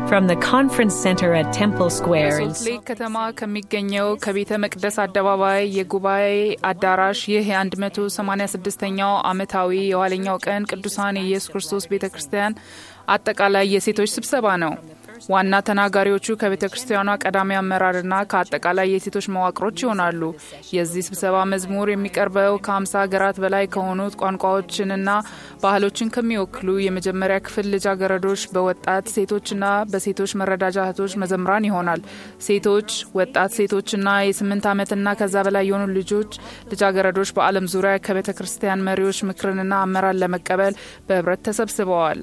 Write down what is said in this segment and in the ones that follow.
From the conference center at Temple Square in በሶልት ሌክ ከተማ ከሚገኘው ከቤተ መቅደስ አደባባይ የጉባኤ አዳራሽ ይህ የ186ኛው ዓመታዊ የኋለኛው ቀን ቅዱሳን የኢየሱስ ክርስቶስ ቤተ ክርስቲያን አጠቃላይ የሴቶች ስብሰባ ነው። ዋና ተናጋሪዎቹ ከቤተ ክርስቲያኗ ቀዳሚ አመራርና ከአጠቃላይ የሴቶች መዋቅሮች ይሆናሉ። የዚህ ስብሰባ መዝሙር የሚቀርበው ከ50 ሀገራት በላይ ከሆኑት ቋንቋዎችንና ባህሎችን ከሚወክሉ የመጀመሪያ ክፍል ልጃገረዶች በወጣት ሴቶችና በሴቶች መረዳጃ እህቶች መዘምራን ይሆናል። ሴቶች፣ ወጣት ሴቶችና የስምንት ዓመትና ከዛ በላይ የሆኑ ልጆች ልጃገረዶች በዓለም ዙሪያ ከቤተ ክርስቲያን መሪዎች ምክርንና አመራር ለመቀበል በህብረት ተሰብስበዋል።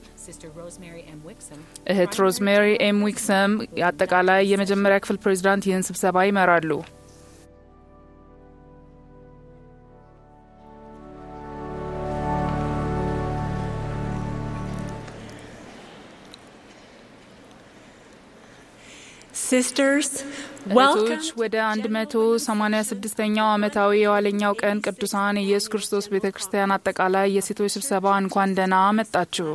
እህት ሮዝሜሪ ኤም ዊክሰም የአጠቃላይ የመጀመሪያ ክፍል ፕሬዚዳንት ይህን ስብሰባ ይመራሉ። Sisters, welcome. እህቶች ወደ 186ኛው ዓመታዊ የኋለኛው ቀን ቅዱሳን የኢየሱስ ክርስቶስ ቤተ ክርስቲያን አጠቃላይ የሴቶች ስብሰባ እንኳን ደህና መጣችሁ።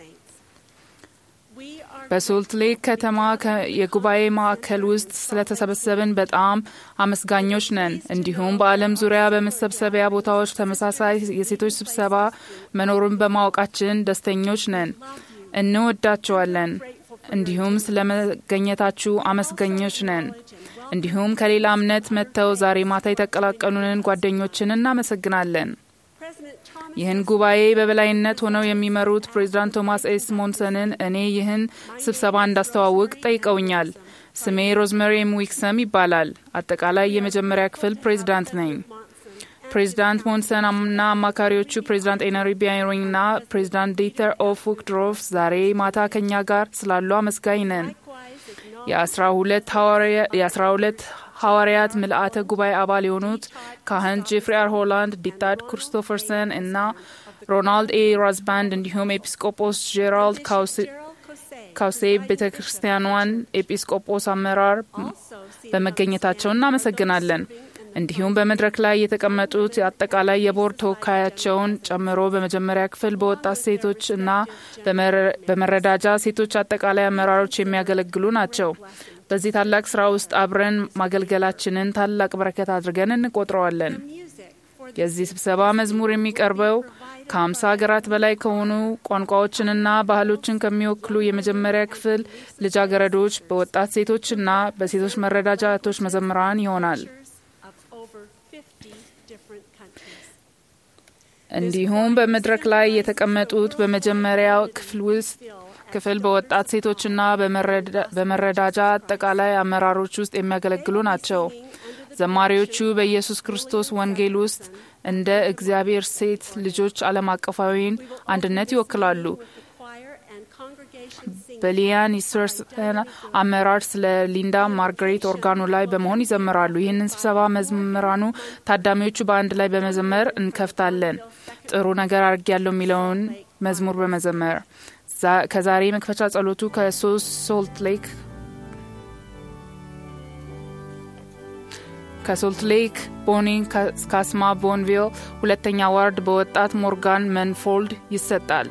We are በሶልት ሌክ ከተማ ከ- የጉባኤ ማዕከል ውስጥ ስለተሰበሰብን በጣም አመስጋኞች ነን። እንዲሁም በዓለም ዙሪያ በመሰብሰቢያ ቦታዎች ተመሳሳይ የሴቶች ስብሰባ መኖሩን በማወቃችን ደስተኞች ነን። እንወዳቸዋለን። እንዲሁም ስለ መገኘታችሁ አመስገኞች ነን። እንዲሁም ከሌላ እምነት መጥተው ዛሬ ማታ የተቀላቀሉንን ጓደኞችን እናመሰግናለን። President Thomas ይህን ጉባኤ በበላይነት ሆነው የሚመሩት ፕሬዚዳንት ቶማስ ኤስ ሞንሰንን እኔ ይህን ስብሰባ እንዳስተዋውቅ ጠይቀውኛል። ስሜ ሮዝመሪ ኤም ዊክሰም ይባላል። አጠቃላይ የመጀመሪያ ክፍል ፕሬዚዳንት ነኝ። ፕሬዚዳንት ሞንሰን እና አማካሪዎቹ ፕሬዚዳንት ኤነሪ ቢያሪንግ እና ፕሬዚዳንት ዲተር ኦፍ ውክድሮፍ ዛሬ ማታ ከኛ ጋር ስላሉ አመስጋኝ ነን። likewise acknowledge የአስራ ሁለት ሐዋርያ- የአስራ ሁለት ሐዋርያት ምልአተ ጉባኤ አባል የሆኑት ካህን ጄፍሪ አር ሆላንድ፣ ዲታድ ክሪስቶፈርሰን እና ሮናልድ ኤ ራዝባንድ እንዲሁም ኤጲስቆጶስ ጄራልድ ካውስ- Gerald Cosay ካውሴ ቤተ ክርስቲያኗን ኤጲስቆጶስ አመራር also see በመገኘታቸው እናመሰግናለን። እንዲሁም በመድረክ ላይ የተቀመጡት አጠቃላይ የቦርድ ተወካያቸውን ጨምሮ በመጀመሪያ ክፍል በወጣት ሴቶች እና በመረ- በመረዳጃ ሴቶች አጠቃላይ አመራሮች የሚያገለግሉ ናቸው። በዚህ ታላቅ ስራ ውስጥ አብረን ማገልገላችንን ታላቅ በረከት አድርገን እንቆጥረዋለን። music for the የዚህ ስብሰባ መዝሙር የሚቀርበው ከ50 ሀገራት በላይ ከሆኑ ቋንቋዎችንና ባህሎችን ከሚወክሉ የመጀመሪያ ክፍል ልጃገረዶች በወጣት ሴቶችና በሴቶች መረዳጃ እህቶች መዘምራን ይሆናል። of over 50 different countries. እንዲሁም በመድረክ ላይ የተቀመጡት በመጀመሪያው ክፍል ውስጥ ክፍል በወጣት ሴቶችና በመረዳ- በመረዳጃ አጠቃላይ አመራሮች ውስጥ የሚያገለግሉ ናቸው። ዘማሪዎቹ በኢየሱስ ክርስቶስ ወንጌል ውስጥ እንደ እግዚአብሔር ሴት ልጆች ዓለም አቀፋዊን አንድነት ይወክላሉ። Choir and congregation sing በሊያን ይስወርስን አመራር ስለ ሊንዳ ማርጋሬት ኦርጋኑ ላይ በመሆን ይዘምራሉ። ይህንን ስብሰባ መዝምራኑ ታዳሚዎቹ በአንድ ላይ በመዘመር እንከፍታለን። ጥሩ ነገር አድርጌያለሁ የሚለውን መዝሙር በመዘመር ዛ- ከዛሬ መክፈቻ ጸሎቱ ከሶስት ሶልት ሌክ ከሶልት ሌክ ቦኒ ካስማ ቦንቪል ሁለተኛ ዋርድ በወጣት ሞርጋን መንፎልድ ይሰጣል።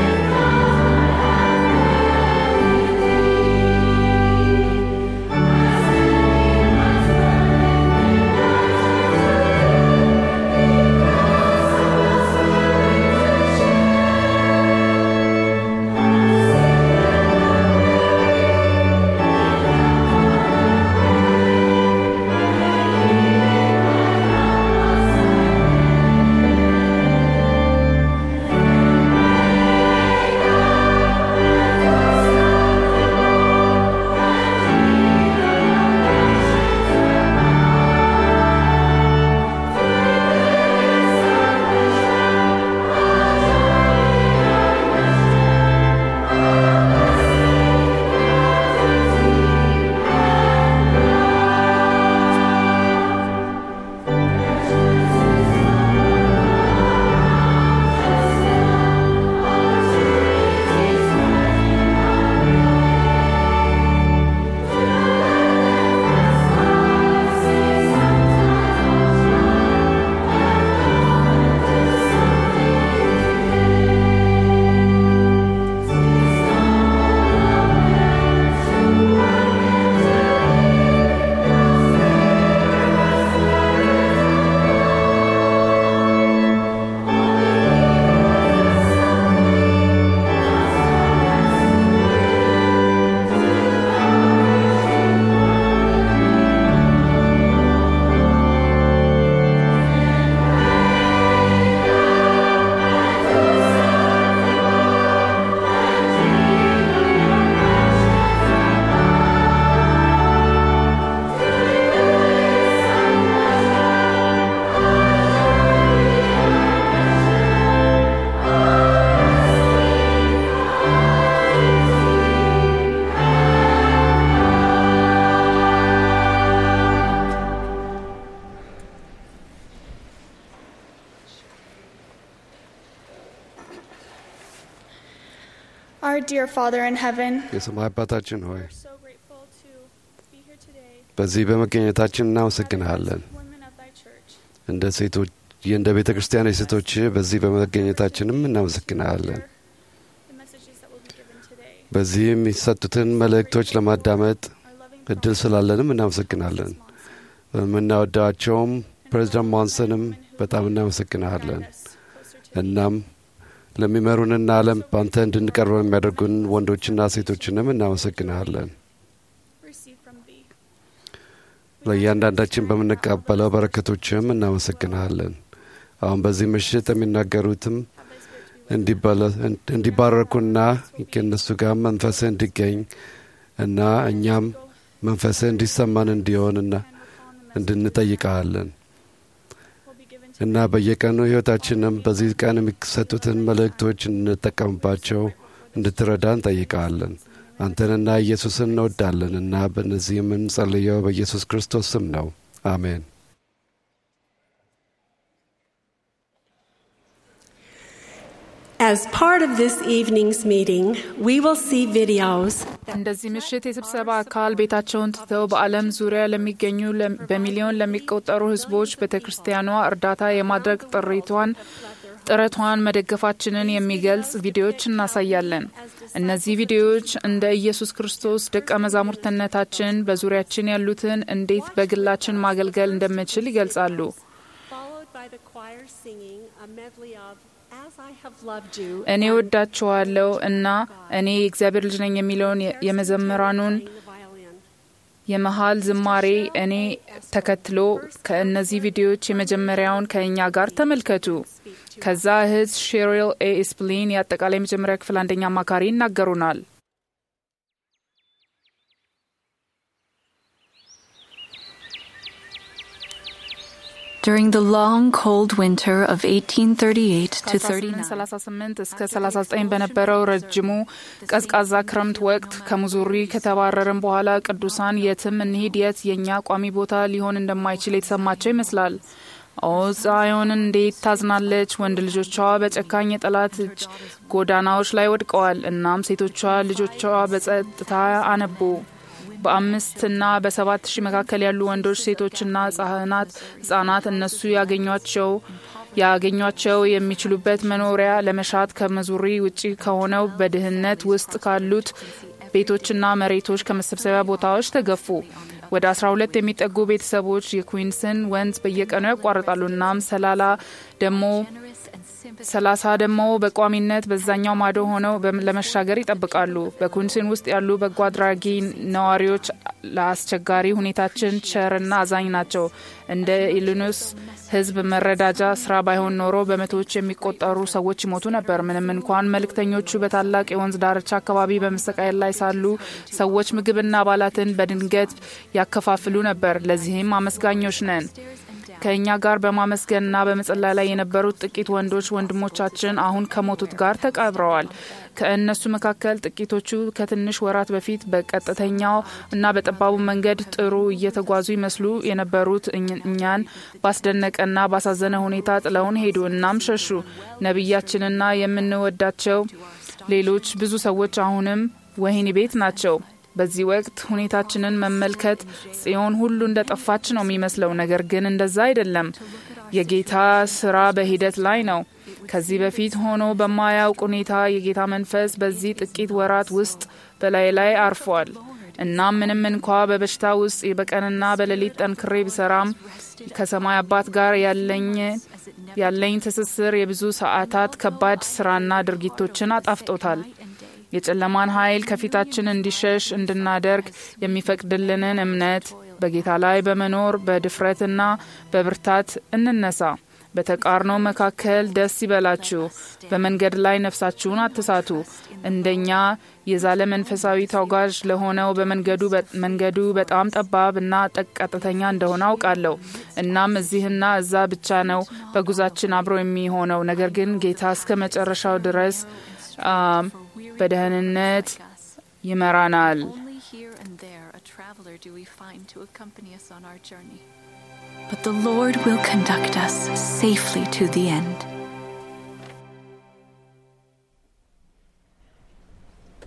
Thank dear Father in heaven, የሰማይ አባታችን ሆይ we're so grateful to be here today በዚህ በመገኘታችን እናመሰግንሃለን። as women of thy church. እንደ ሴቶች እንደ ቤተ ክርስቲያን ሴቶች በዚህ በመገኘታችንም እናመሰግንሃለን። The messages that will be given today. በዚህ የሚሰጡትን መልእክቶች ለማዳመጥ Our loving እድል ስላለንም እናመሰግናለን። በምናወዳቸውም ፕሬዚዳንት ሞንሰንም በጣም እናመሰግንሃለን። us closer to እናም ለሚመሩንና ዓለም በአንተ እንድንቀርብ የሚያደርጉን ወንዶችና ሴቶችንም እናመሰግንሃለን። receive from thee. ለእያንዳንዳችን በምንቀበለው በረከቶችም እናመሰግንሃለን። አሁን በዚህ ምሽት የሚናገሩትም እንዲባለ- እንዲባረኩና ከእነሱ ጋር መንፈስህ እንዲገኝ እና እኛም መንፈስህ እንዲሰማን እንዲሆንና እንድንጠይቀሃለን Will be given to እና በየቀኑ ሕይወታችንም በዚህ ቀን የሚሰጡትን መልእክቶች እንጠቀምባቸው እንድትረዳ እንጠይቀሃለን። አንተንና ኢየሱስን እንወዳለን እና በእነዚህ የምንጸልየው በኢየሱስ ክርስቶስ ስም ነው። አሜን። As part of this evening's meeting, we will see videos እንደዚህ ምሽት የስብሰባ አካል ቤታቸውን ትተው በዓለም ዙሪያ ለሚገኙ ለም- በሚሊዮን ለሚቆጠሩ ሕዝቦች ቤተ ክርስቲያኗ እርዳታ የማድረግ ጥሪቷን ጥረቷን መደገፋችንን የሚገልጽ ቪዲዮዎች እናሳያለን። እነዚህ ቪዲዮዎች እንደ ኢየሱስ ክርስቶስ ደቀ መዛሙርትነታችን በዙሪያችን ያሉትን እንዴት በግላችን ማገልገል እንደምንችል ይገልጻሉ። followed by the choir singing a medley of As I Have Loved You. እኔ ወዳችኋለሁ እና እኔ የእግዚአብሔር ልጅ ነኝ የሚለውን የ- የመዘምራኑን playing the violin. የመሃል ዝማሬ እኔ ተከትሎ ከእነዚህ ቪዲዮዎች የመጀመሪያውን ከእኛ ጋር ተመልከቱ። ከዛ እህት ሼሪል ኤ ስፕሊን የአጠቃላይ የመጀመሪያ ክፍል አንደኛ አማካሪ ይናገሩናል። During the long, cold winter of 1838 to 39, ከ1838 እስከ 39 በነበረው ረጅሙ ቀዝቃዛ ክረምት ወቅት ከሙዙሪ ከተባረርን በኋላ ቅዱሳን የትም እንሂድ የት የእኛ ቋሚ ቦታ ሊሆን እንደማይችል የተሰማቸው ይመስላል። ኦ ጽዮን እንዴት ታዝናለች! ወንድ ልጆቿ በጨካኝ የጠላት እጅ ጎዳናዎች ላይ ወድቀዋል። እናም ሴቶቿ ልጆቿ በጸጥታ አነቡ። በአምስትና በሰባት ሺህ መካከል ያሉ ወንዶች፣ ሴቶችና ህጻናት ህጻናት እነሱ ያገኟቸው ያገኟቸው የሚችሉበት መኖሪያ ለመሻት ከመዙሪ ውጪ ከሆነው በድህነት ውስጥ ካሉት ቤቶችና መሬቶች ከመሰብሰቢያ ቦታዎች ተገፉ። ወደ 12 የሚጠጉ ቤተሰቦች የኩዊንስን ወንዝ በየቀኑ ያቋርጣሉ። እናም ሰላላ ደግሞ ሰላሳ ደግሞ በቋሚነት በዛኛው ማዶ ሆነው በም- ለመሻገር ይጠብቃሉ። በኩንሲን ውስጥ ያሉ በጎ አድራጊ ነዋሪዎች ለአስቸጋሪ ሁኔታችን ቸርና አዛኝ ናቸው። እንደ ኢሊኖስ ህዝብ መረዳጃ ስራ ባይሆን ኖሮ በመቶዎች የሚቆጠሩ ሰዎች ይሞቱ ነበር። ምንም እንኳን መልእክተኞቹ በታላቅ የወንዝ ዳርቻ አካባቢ በመሰቃየት ላይ ሳሉ ሰዎች ምግብና አባላትን በድንገት ያከፋፍሉ ነበር። ለዚህም አመስጋኞች ነን። ከእኛ ጋር በማመስገንና በመጸለይ ላይ የነበሩት ጥቂት ወንዶች ወንድሞቻችን አሁን ከሞቱት ጋር ተቀብረዋል። ከእነሱ መካከል ጥቂቶቹ ከትንሽ ወራት በፊት በቀጥተኛው እና በጠባቡ መንገድ ጥሩ እየተጓዙ ይመስሉ የነበሩት እኝ- እኛን ባስደነቀና ባሳዘነ ሁኔታ ጥለውን ሄዱ። እናም ሸሹ። ነቢያችንና የምንወዳቸው ሌሎች ብዙ ሰዎች አሁንም ወህኒ ቤት ናቸው። በዚህ ወቅት ሁኔታችንን መመልከት ጽዮን ሁሉ እንደ ጠፋች ነው የሚመስለው። ነገር ግን እንደዛ አይደለም። የጌታ ስራ በሂደት ላይ ነው። ከዚህ በፊት ሆኖ በማያውቅ ሁኔታ የጌታ መንፈስ በዚህ ጥቂት ወራት ውስጥ በላይ ላይ አርፏል። እናም ምንም እንኳ በበሽታ ውስጥ በቀንና በሌሊት ጠንክሬ ቢሰራም ከሰማይ አባት ጋር ያለኝ ያለኝ ትስስር የብዙ ሰዓታት ከባድ ስራና ድርጊቶችን አጣፍጦታል። የጨለማን ኃይል ከፊታችን እንዲሸሽ እንድናደርግ የሚፈቅድልንን እምነት በጌታ ላይ በመኖር በድፍረትና በብርታት እንነሳ። በተቃርኖ መካከል ደስ ይበላችሁ። በመንገድ ላይ ነፍሳችሁን አትሳቱ። እንደኛ የዛለ መንፈሳዊ ተጓዥ ለሆነው በመንገዱ መንገዱ በጣም ጠባብ እና ጠቅ ቀጥተኛ እንደሆነ አውቃለሁ። እናም እዚህና እዛ ብቻ ነው በጉዛችን አብሮ የሚሆነው። ነገር ግን ጌታ እስከ መጨረሻው ድረስ አም፣ በደህንነት ይመራናል። only here and there a traveler do we find to accompany us on our journey. But the Lord will conduct us safely to the end.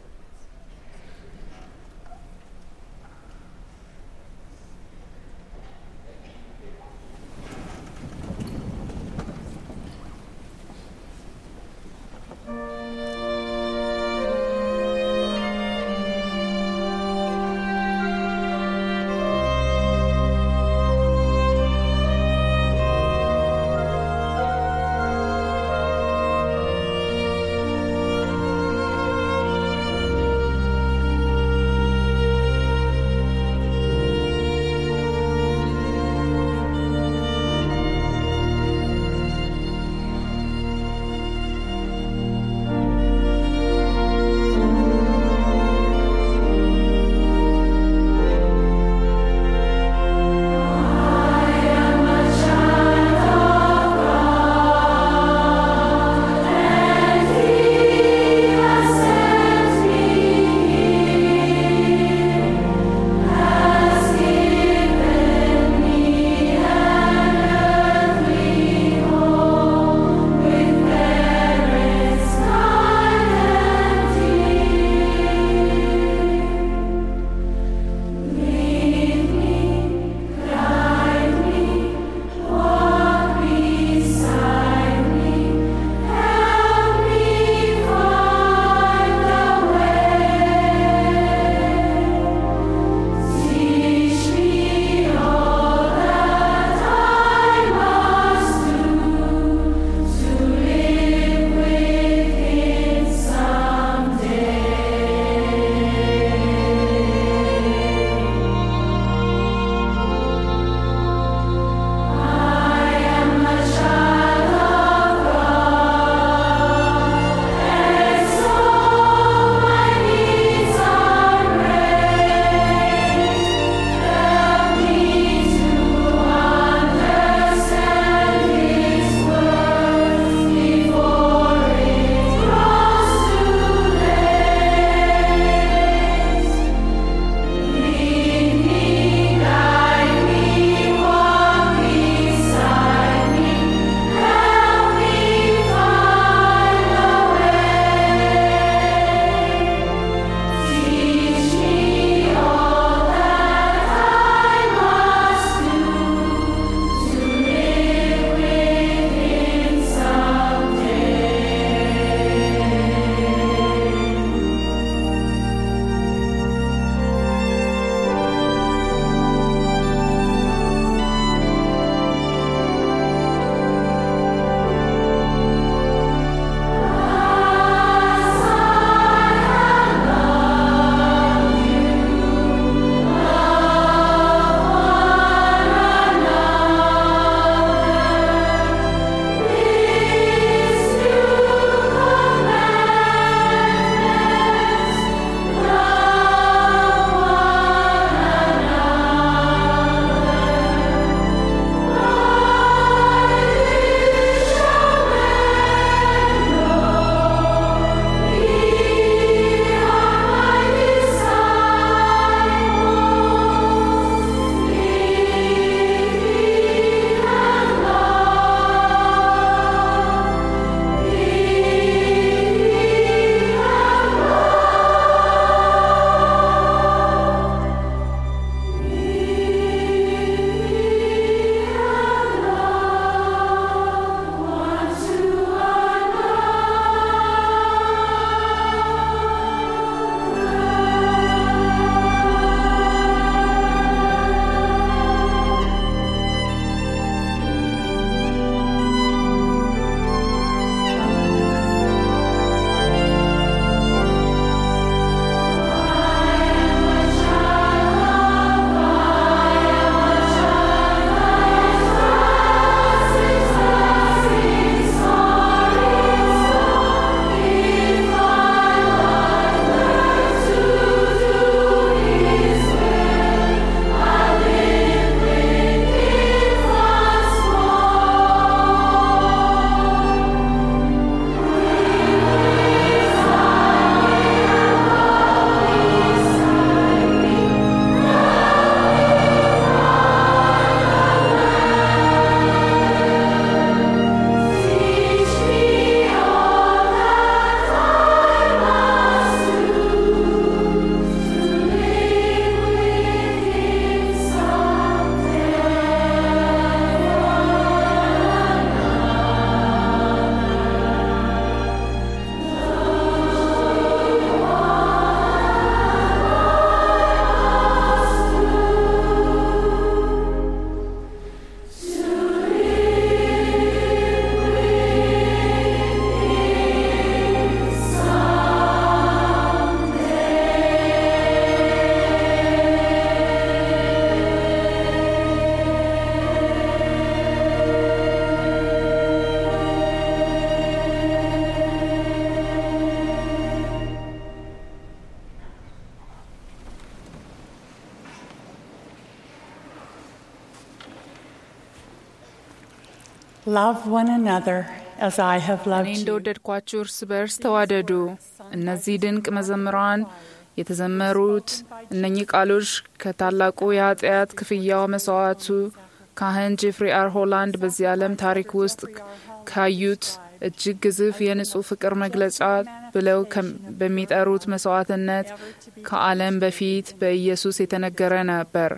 Love one another as I have እኔ loved you. እንደወደድኳችሁ እርስ በርስ ተዋደዱ። እነዚህ ድንቅ መዘምራን የተዘመሩት እነኚህ ቃሎች ከታላቁ የኃጢአት ክፍያው መስዋዕቱ ካህን ጄፍሪ አር ሆላንድ በዚህ ዓለም ታሪክ ውስጥ ካዩት እጅግ ግዙፍ የንጹህ ፍቅር መግለጫ ብለው ከም- በሚጠሩት መስዋዕትነት ከዓለም በፊት በኢየሱስ የተነገረ ነበር።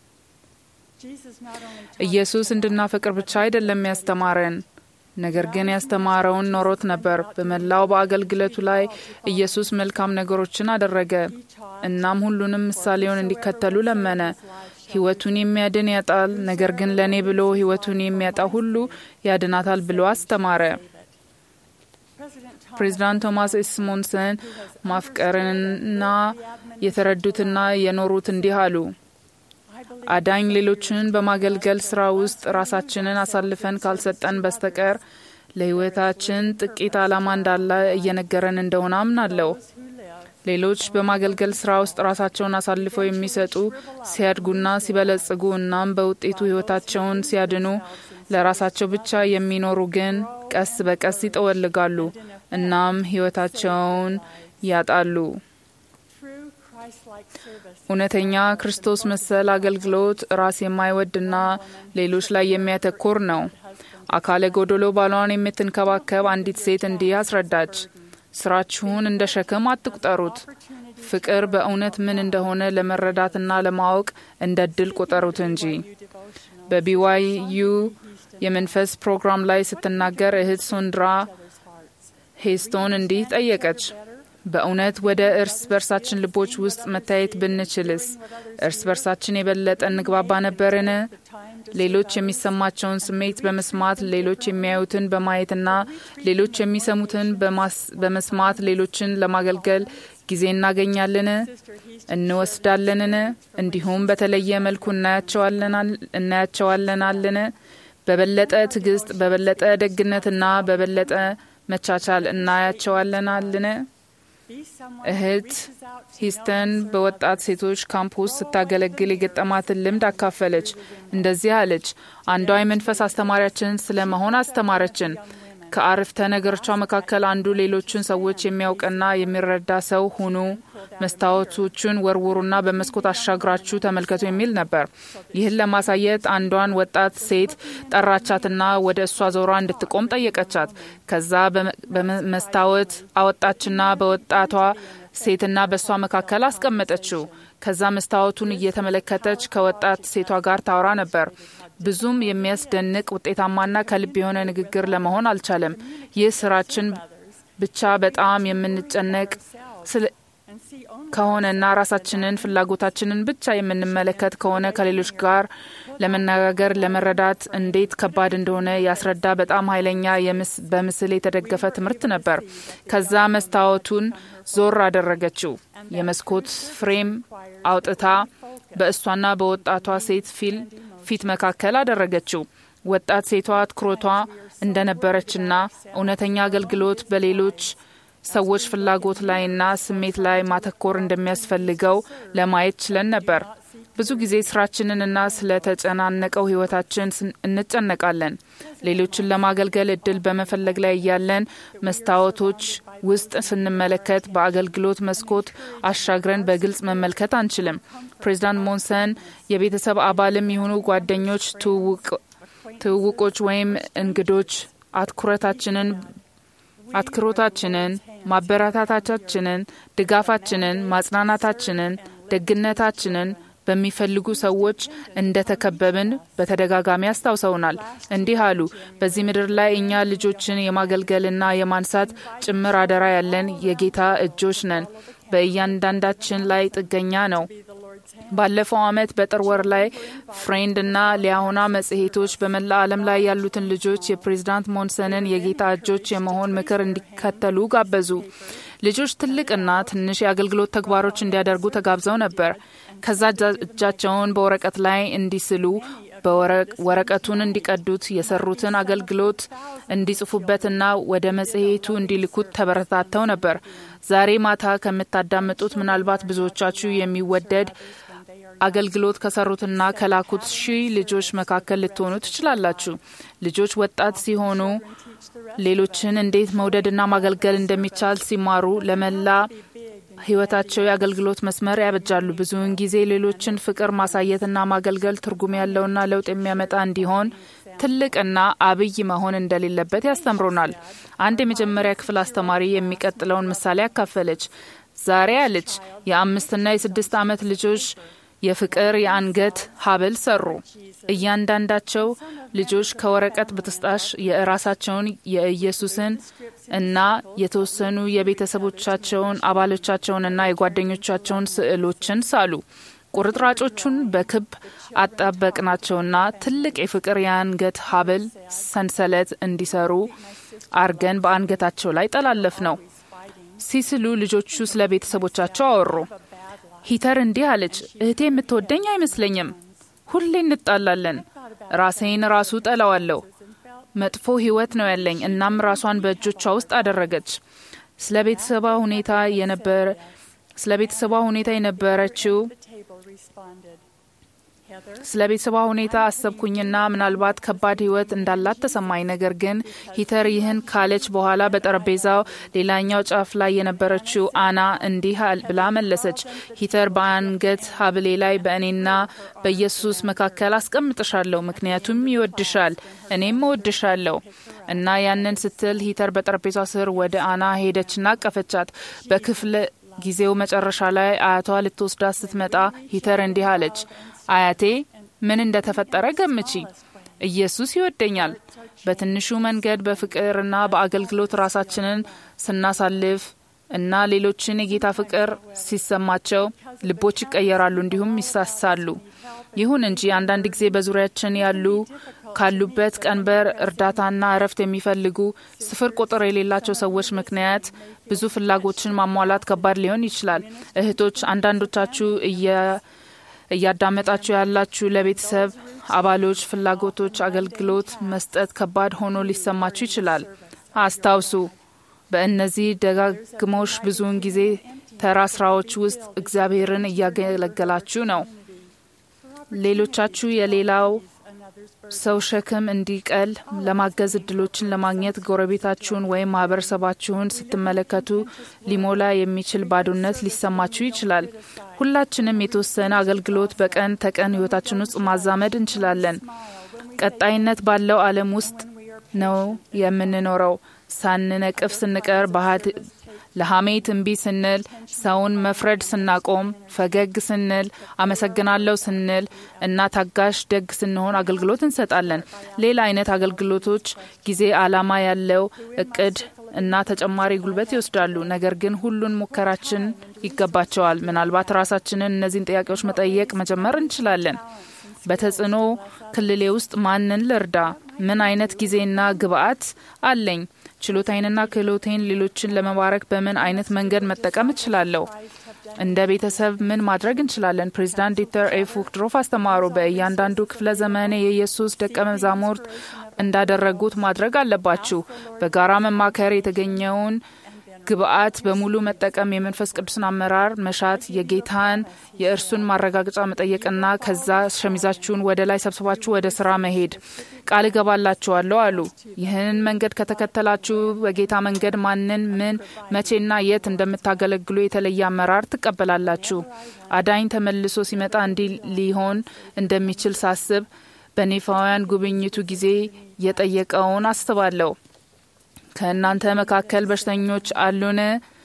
Jesus not only ኢየሱስ እንድናፈቅር ብቻ አይደለም ያስተማረን፣ ነገር ግን ያስተማረውን ኖሮት ነበር። በመላው በአገልግሎቱ ላይ ኢየሱስ መልካም ነገሮችን አደረገ። እናም ሁሉንም ምሳሌውን እንዲከተሉ ለመነ። ሕይወቱን የሚያድን ያጣል፣ ነገር ግን ለእኔ ብሎ ሕይወቱን የሚያጣ ሁሉ ያድናታል ብሎ አስተማረ። President Thomas ፕሬዚዳንት ቶማስ ኤስ ሞንሰን ማፍቀርንና የተረዱትና የኖሩት እንዲህ አሉ። አዳኝ ሌሎችን በማገልገል ስራ ውስጥ ራሳችንን አሳልፈን ካልሰጠን በስተቀር ለሕይወታችን ጥቂት ዓላማ እንዳለ እየነገረን እንደሆነ አምናለሁ። ሌሎች በማገልገል ስራ ውስጥ ራሳቸውን አሳልፈው የሚሰጡ ሲያድጉና ሲበለጽጉ እናም በውጤቱ ሕይወታቸውን ሲያድኑ፣ ለራሳቸው ብቻ የሚኖሩ ግን ቀስ በቀስ ይጠወልጋሉ እናም ሕይወታቸውን ያጣሉ። true Christ-like service እውነተኛ ክርስቶስ መሰል አገልግሎት ራስ የማይወድና ሌሎች ላይ የሚያተኩር ነው። አካለ ጎዶሎ ባሏን የምትንከባከብ አንዲት ሴት እንዲህ አስረዳች። ስራችሁን እንደ ሸክም አትቁጠሩት። ፍቅር በእውነት ምን እንደሆነ ለመረዳትና ለማወቅ እንደ ድል ቁጠሩት እንጂ። በቢዋዩ የመንፈስ ፕሮግራም ላይ ስትናገር እህት ሶንድራ ሄስቶን እንዲህ ጠየቀች። በእውነት ወደ እርስ በርሳችን ልቦች ውስጥ መታየት ብንችልስ እርስ በርሳችን የበለጠ እንግባባ ነበርን? ሌሎች የሚሰማቸውን ስሜት በመስማት ሌሎች የሚያዩትን በማየትና ሌሎች የሚሰሙትን በማስ- በመስማት ሌሎችን ለማገልገል ጊዜ እናገኛለን እንወስዳለንን? እንዲሁም በተለየ መልኩ እናያቸዋለናል- እናያቸዋለናልን? በበለጠ ትዕግስት፣ በበለጠ ደግነትና በበለጠ መቻቻል እናያቸዋለናልን? be someone እህት ሂስተን በወጣት ሴቶች ካምፕ ውስጥ ስታገለግል የገጠማትን ልምድ አካፈለች። እንደዚህ አለች። አንዷ የመንፈስ አስተማሪያችን ስለ መሆን አስተማረችን። ከአረፍተ ነገሮቿ መካከል አንዱ ሌሎችን ሰዎች የሚያውቅና የሚረዳ ሰው ሁኑ፣ መስታወቶቹን ወርውሩና በመስኮት አሻግራችሁ ተመልከቱ የሚል ነበር። ይህን ለማሳየት አንዷን ወጣት ሴት ጠራቻትና ወደ እሷ ዞራ እንድትቆም ጠየቀቻት። ከዛ በመ- በመስታወት አወጣችና በወጣቷ ሴትና በእሷ መካከል አስቀመጠችው። ከዛ መስታወቱን እየተመለከተች ከወጣት ሴቷ ጋር ታወራ ነበር። ብዙም የሚያስደንቅ ውጤታማና ከልብ የሆነ ንግግር ለመሆን አልቻለም። ይህ ስራችን ብቻ በጣም የምንጨነቅ ስለ ከሆነና ራሳችንን ፍላጎታችንን ብቻ የምንመለከት ከሆነ ከሌሎች ጋር ለመነጋገር ለመረዳት እንዴት ከባድ እንደሆነ ያስረዳ በጣም ኃይለኛ የምስ- በምስል የተደገፈ ትምህርት ነበር። ከዛ መስታወቱን ዞር አደረገችው። የመስኮት ፍሬም አውጥታ በእሷና በወጣቷ ሴት ፊል ፊት መካከል አደረገችው። ወጣት ሴቷ ትኩረቷ እንደነበረችና እውነተኛ አገልግሎት በሌሎች ሰዎች ፍላጎት ላይና ስሜት ላይ ማተኮር እንደሚያስፈልገው ለማየት ችለን ነበር። ብዙ ጊዜ ስራችንንና ስለተጨናነቀው ህይወታችን ስን- እንጨነቃለን። ሌሎችን ለማገልገል እድል በመፈለግ ላይ እያለን መስታወቶች ውስጥ ስንመለከት በአገልግሎት መስኮት አሻግረን በግልጽ መመልከት አንችልም። ፕሬዚዳንት ሞንሰን የቤተሰብ አባልም የሆኑ ጓደኞች ትውውቅ- ትውውቆች ወይም እንግዶች አትኩረታችንን አትኩሮታችንን፣ ማበረታታቻችንን፣ ድጋፋችንን፣ ማጽናናታችንን፣ ደግነታችንን በሚፈልጉ ሰዎች እንደተከበብን በተደጋጋሚ አስታውሰውናል። እንዲህ አሉ። በዚህ ምድር ላይ እኛ ልጆችን የማገልገልና የማንሳት ጭምር አደራ ያለን የጌታ እጆች ነን። በእያንዳንዳችን ላይ ጥገኛ ነው። ባለፈው ዓመት በጥር ወር ላይ ፍሬንድ እና ሊያሆና መጽሔቶች በመላ ዓለም ላይ ያሉትን ልጆች የፕሬዝዳንት ሞንሰንን የጌታ እጆች የመሆን ምክር እንዲከተሉ ጋበዙ። ልጆች ትልቅና ትንሽ የአገልግሎት ተግባሮች እንዲያደርጉ ተጋብዘው ነበር። ከዛ እጃ- እጃቸውን በወረቀት ላይ እንዲስሉ በወረቅ- ወረቀቱን እንዲቀዱት የሰሩትን አገልግሎት እንዲጽፉበትና ወደ መጽሔቱ እንዲልኩት ተበረታተው ነበር። ዛሬ ማታ ከምታዳምጡት ምናልባት ብዙዎቻችሁ የሚወደድ አገልግሎት ከሰሩትና ከላኩት ሺህ ልጆች መካከል ልትሆኑ ትችላላችሁ። ልጆች ወጣት ሲሆኑ ሌሎችን እንዴት መውደድና ማገልገል እንደሚቻል ሲማሩ ለመላ ሕይወታቸው የአገልግሎት መስመር ያበጃሉ። ብዙውን ጊዜ ሌሎችን ፍቅር ማሳየትና ማገልገል ትርጉም ያለውና ለውጥ የሚያመጣ እንዲሆን ትልቅና አብይ መሆን እንደሌለበት ያስተምሩናል። አንድ የመጀመሪያ ክፍል አስተማሪ የሚቀጥለውን ምሳሌ አካፈለች። ዛሬ አለች የአምስትና የስድስት ዓመት ልጆች የፍቅር የአንገት ሀብል ሰሩ። እያንዳንዳቸው ልጆች ከወረቀት ብጥስጣሽ የራሳቸውን የኢየሱስን እና የተወሰኑ የቤተሰቦቻቸውን አባሎቻቸውንና የጓደኞቻቸውን ስዕሎችን ሳሉ። ቁርጥራጮቹን በክብ አጣበቅናቸውና ትልቅ የፍቅር የአንገት ሀብል ሰንሰለት እንዲሰሩ አርገን በአንገታቸው ላይ ጠላለፍ ነው። ሲስሉ ልጆቹ ስለ ቤተሰቦቻቸው አወሩ። ሂተር እንዲህ አለች፣ እህቴ የምትወደኝ አይመስለኝም። ሁሌ እንጣላለን። ራሴን ራሱ ጠላዋለሁ። መጥፎ ሕይወት ነው ያለኝ። እናም ራሷን በእጆቿ ውስጥ አደረገች። ስለ ቤተሰቧ ሁኔታ የነበረ ስለ ቤተሰቧ ሁኔታ የነበረችው ስለ ቤተሰቧ ሁኔታ አሰብኩኝና ምናልባት ከባድ ህይወት እንዳላት ተሰማኝ። ነገር ግን ሂተር ይህን ካለች በኋላ በጠረጴዛው ሌላኛው ጫፍ ላይ የነበረችው አና እንዲህ ብላ መለሰች። ሂተር በአንገት ሀብሌ ላይ በእኔና በኢየሱስ መካከል አስቀምጥሻለሁ፣ ምክንያቱም ይወድሻል፣ እኔም እወድሻለሁ። እና ያንን ስትል ሂተር በጠረጴዛው ስር ወደ አና ሄደችና አቀፈቻት። በክፍለ ጊዜው መጨረሻ ላይ አያቷ ልትወስዳት ስትመጣ ሂተር እንዲህ አለች። አያቴ ምን እንደተፈጠረ ገምቺ። ኢየሱስ ይወደኛል። በትንሹ መንገድ በፍቅርና በአገልግሎት ራሳችንን ስናሳልፍ እና ሌሎችን የጌታ ፍቅር ሲሰማቸው ልቦች ይቀየራሉ፣ እንዲሁም ይሳሳሉ። ይሁን እንጂ አንዳንድ ጊዜ በዙሪያችን ያሉ ካሉበት ቀንበር እርዳታና እረፍት የሚፈልጉ ስፍር ቁጥር የሌላቸው ሰዎች ምክንያት ብዙ ፍላጎችን ማሟላት ከባድ ሊሆን ይችላል። እህቶች፣ አንዳንዶቻችሁ እያዳመጣችሁ ያላችሁ ለቤተሰብ አባሎች ፍላጎቶች አገልግሎት መስጠት ከባድ ሆኖ ሊሰማችሁ ይችላል። አስታውሱ፣ በእነዚህ ደጋግሞሽ ብዙውን ጊዜ ተራ ስራዎች ውስጥ እግዚአብሔርን እያገለገላችሁ ነው። ሌሎቻችሁ የሌላው ሰው ሸክም እንዲቀል ለማገዝ እድሎችን ለማግኘት ጎረቤታችሁን ወይም ማህበረሰባችሁን ስትመለከቱ ሊሞላ የሚችል ባዶነት ሊሰማችሁ ይችላል። ሁላችንም የተወሰነ አገልግሎት በቀን ተቀን ህይወታችን ውስጥ ማዛመድ እንችላለን። ቀጣይነት ባለው ዓለም ውስጥ ነው የምንኖረው። ሳንነቅፍ ስንቀር ለሐሜት እምቢ ስንል፣ ሰውን መፍረድ ስናቆም፣ ፈገግ ስንል፣ አመሰግናለሁ ስንል እና ታጋሽ ደግ ስንሆን አገልግሎት እንሰጣለን። ሌላ አይነት አገልግሎቶች ጊዜ፣ አላማ ያለው እቅድ እና ተጨማሪ ጉልበት ይወስዳሉ። ነገር ግን ሁሉን ሙከራችን ይገባቸዋል። ምናልባት ራሳችንን እነዚህን ጥያቄዎች መጠየቅ መጀመር እንችላለን። በተጽዕኖ ክልሌ ውስጥ ማንን ልርዳ? ምን አይነት ጊዜና ግብአት አለኝ? ችሎታዬንና ክህሎቴን ሌሎችን ለመባረክ በምን አይነት መንገድ መጠቀም እችላለሁ? እንደ ቤተሰብ ምን ማድረግ እንችላለን? ፕሬዚዳንት ዲተር ኤ ፉክድሮፍ አስተማሩ። በእያንዳንዱ ክፍለ ዘመኔ የኢየሱስ ደቀ መዛሙርት እንዳደረጉት ማድረግ አለባችሁ። በጋራ መማከር የተገኘውን ግብአት በሙሉ መጠቀም፣ የመንፈስ ቅዱስን አመራር መሻት፣ የጌታን የእርሱን ማረጋገጫ መጠየቅና ከዛ ሸሚዛችሁን ወደ ላይ ሰብስባችሁ ወደ ስራ መሄድ ቃል እገባላችኋለሁ አሉ። ይህንን መንገድ ከተከተላችሁ በጌታ መንገድ ማንን፣ ምን፣ መቼና የት እንደምታገለግሉ የተለየ አመራር ትቀበላላችሁ። አዳኝ ተመልሶ ሲመጣ እንዲህ ሊሆን እንደሚችል ሳስብ በኔፋውያን ጉብኝቱ ጊዜ የጠየቀውን አስባለሁ። ከእናንተ መካከል በሽተኞች አሉን?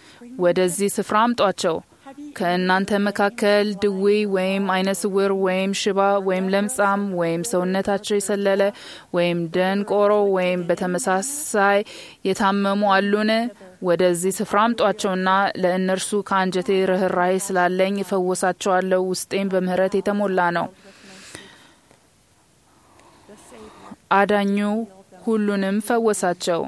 ወደዚህ ስፍራ አምጧቸው። ከእናንተ መካከል ድዌ ወይም አይነ ስውር ወይም ሽባ ወይም ለምጻም ወይም ሰውነታቸው የሰለለ ወይም ደንቆሮ ወይም በተመሳሳይ የታመሙ አሉን? ወደዚህ ስፍራ አምጧቸውና ለእነርሱ ከአንጀቴ ርኅራሄ ስላለኝ እፈወሳቸዋለሁ። ውስጤም በምህረት የተሞላ ነው። አዳኙ ሁሉንም ፈወሳቸው።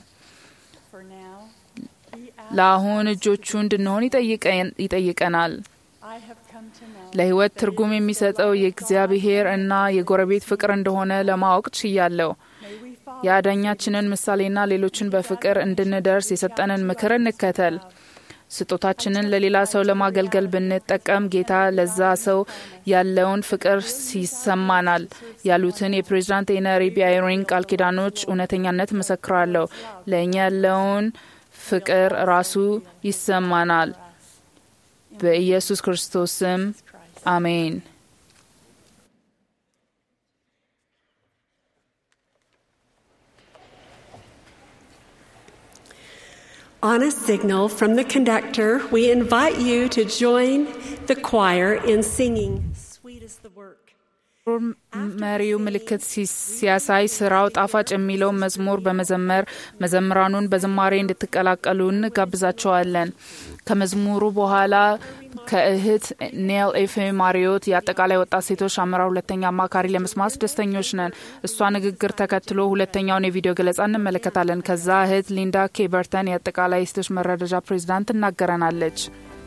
ለአሁን እጆቹ እንድንሆን ይጠይቀናል። ለሕይወት ትርጉም የሚሰጠው የእግዚአብሔር እና የጎረቤት ፍቅር እንደሆነ ለማወቅ ችያለሁ። የአዳኛችንን ምሳሌና ሌሎችን በፍቅር እንድንደርስ የሰጠንን ምክር እንከተል። ስጦታችንን ለሌላ ሰው ለማገልገል ብንጠቀም ጌታ ለዛ ሰው ያለውን ፍቅር ይሰማናል ያሉትን የፕሬዚዳንት ኤነሪ ቢያሪንግ ቃል ኪዳኖች እውነተኛነት መሰክራለሁ። ለእኛ ያለውን ፍቅር ራሱ ይሰማናል። በኢየሱስ ክርስቶስ ስም አሜን። On a signal from the conductor, we invite you to join the choir in singing Sweet is the Work. መሪው ምልክት ሲያሳይ ስራው ጣፋጭ የሚለውን መዝሙር በመዘመር መዘምራኑን በዝማሬ እንድትቀላቀሉ እንጋብዛቸዋለን። ከመዝሙሩ በኋላ ከእህት ኔል ኤፍ ማሪዮት የአጠቃላይ ወጣት ሴቶች አመራር ሁለተኛ አማካሪ ለመስማት ደስተኞች ነን። እሷ ንግግር ተከትሎ ሁለተኛውን የቪዲዮ ገለጻ እንመለከታለን። ከዛ እህት ሊንዳ ኬበርተን የአጠቃላይ ሴቶች መረዳጃ ፕሬዚዳንት ትናገረናለች።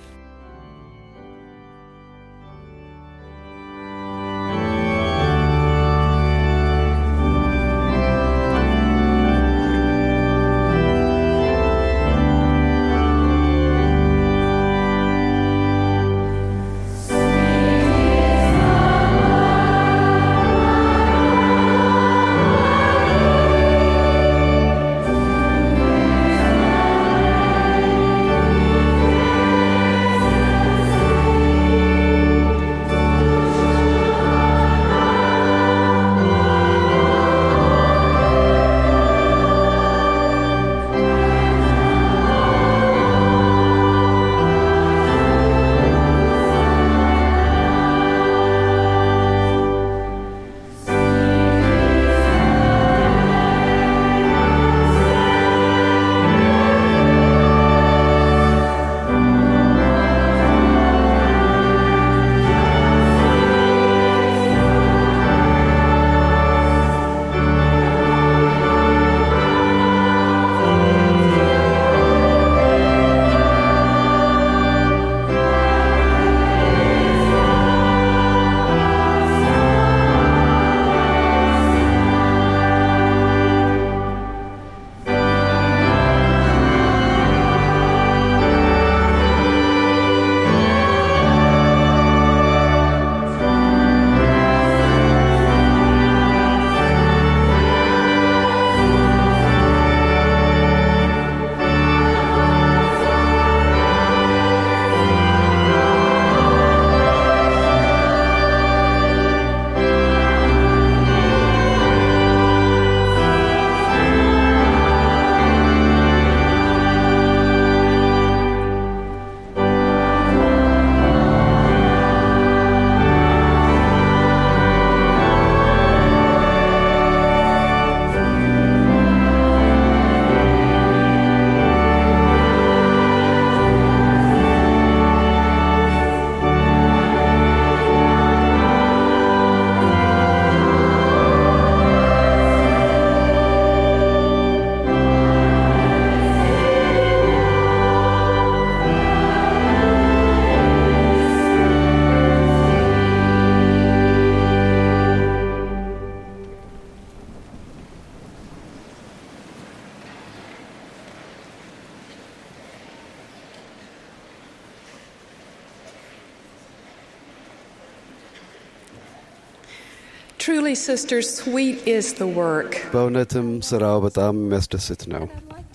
Truly, sisters, sweet is the work. በእውነትም ስራው በጣም የሚያስደስት ነው።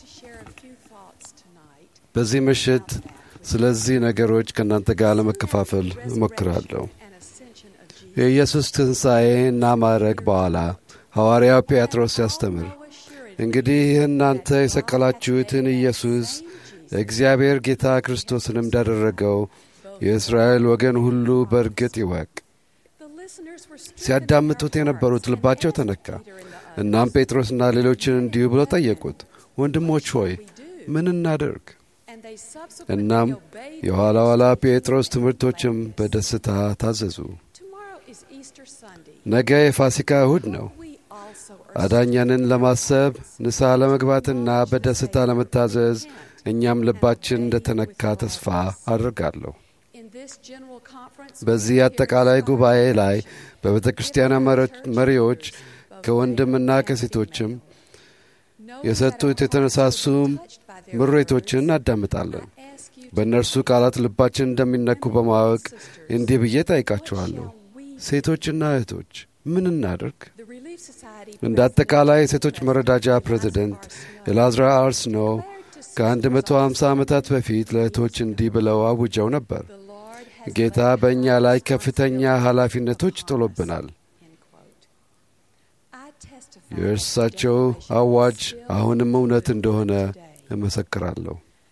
በዚህ ምሽት ስለዚህ ነገሮች ከእናንተ ጋር ለመከፋፈል እሞክራለሁ። የኢየሱስ ትንሣኤ እና ማዕረግ በኋላ ሐዋርያው ጴጥሮስ ሲያስተምር እንግዲህ እናንተ የሰቀላችሁትን ኢየሱስ እግዚአብሔር ጌታ ክርስቶስንም እንዳደረገው የእስራኤል ወገን ሁሉ በእርግጥ ይወቅ። ሲያዳምጡት የነበሩት ልባቸው ተነካ። እናም ጴጥሮስና ሌሎችን እንዲሁ ብለው ጠየቁት፣ ወንድሞች ሆይ ምን እናደርግ? እናም የኋላ ኋላ ጴጥሮስ ትምህርቶችም በደስታ ታዘዙ። ነገ የፋሲካ እሁድ ነው። አዳኛንን ለማሰብ ንስሐ ለመግባትና በደስታ ለመታዘዝ እኛም ልባችን እንደተነካ ተስፋ አድርጋለሁ። በዚህ አጠቃላይ ጉባኤ ላይ በቤተ ክርስቲያን መሪዎች ከወንድምና ከሴቶችም የሰጡት የተነሳሱ ምሬቶችን እናዳምጣለን። በእነርሱ ቃላት ልባችን እንደሚነኩ በማወቅ እንዲህ ብዬ ጠይቃችኋለሁ፣ ሴቶችና እህቶች ምን እናድርግ? እንደ አጠቃላይ የሴቶች መረዳጃ ፕሬዚደንት ኤላዝራ አርስኖ ከ150 ዓመታት በፊት ለእህቶች እንዲህ ብለው አውጀው ነበር። ጌታ በእኛ ላይ ከፍተኛ ኃላፊነቶች ጥሎብናል። የእርሳቸው አዋጅ አሁንም እውነት እንደሆነ እመሰክራለሁ።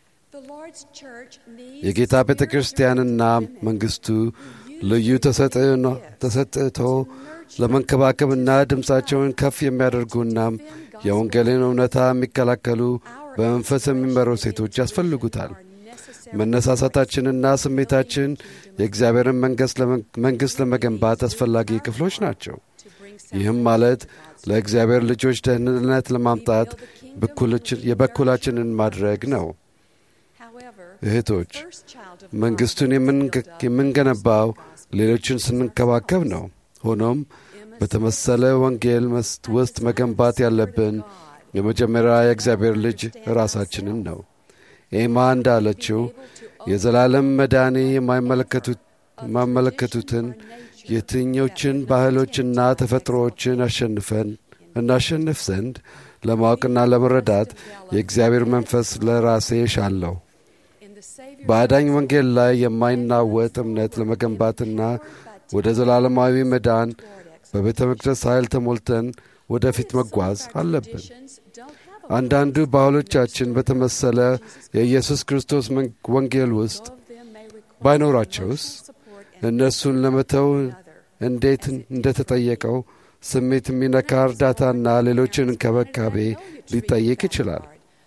የጌታ ቤተ ክርስቲያንና መንግሥቱ ልዩ ተሰጥቶ ለመንከባከብና ድምፃቸውን ከፍ የሚያደርጉና የወንጌልን እውነታ የሚከላከሉ በመንፈስ የሚመሩ ሴቶች ያስፈልጉታል። መነሳሳታችንና ስሜታችን የእግዚአብሔርን መንግሥት ለመገንባት አስፈላጊ ክፍሎች ናቸው። ይህም ማለት ለእግዚአብሔር ልጆች ደህንነት ለማምጣት የበኩላችንን ማድረግ ነው። እህቶች፣ መንግሥቱን የምንገነባው ሌሎችን ስንንከባከብ ነው። ሆኖም በተመሰለ ወንጌል ውስጥ መገንባት ያለብን የመጀመሪያ የእግዚአብሔር ልጅ ራሳችንን ነው። ኤማ እንዳለችው የዘላለም መዳኔ የማይመለከቱትን የትኞችን ባህሎችና ተፈጥሮዎችን አሸንፈን እናሸንፍ ዘንድ ለማወቅና ለመረዳት የእግዚአብሔር መንፈስ ለራሴ ሻለሁ። በአዳኝ ወንጌል ላይ የማይናወጥ እምነት ለመገንባትና ወደ ዘላለማዊ መዳን በቤተ መቅደስ ኃይል ተሞልተን ወደፊት መጓዝ አለብን። አንዳንዱ ባህሎቻችን በተመሰለ የኢየሱስ ክርስቶስ ወንጌል ውስጥ ባይኖራቸውስ እነሱን ለመተው እንዴት እንደተጠየቀው ስሜት የሚነካ እርዳታና ሌሎችን እንክብካቤ ሊጠይቅ ይችላል።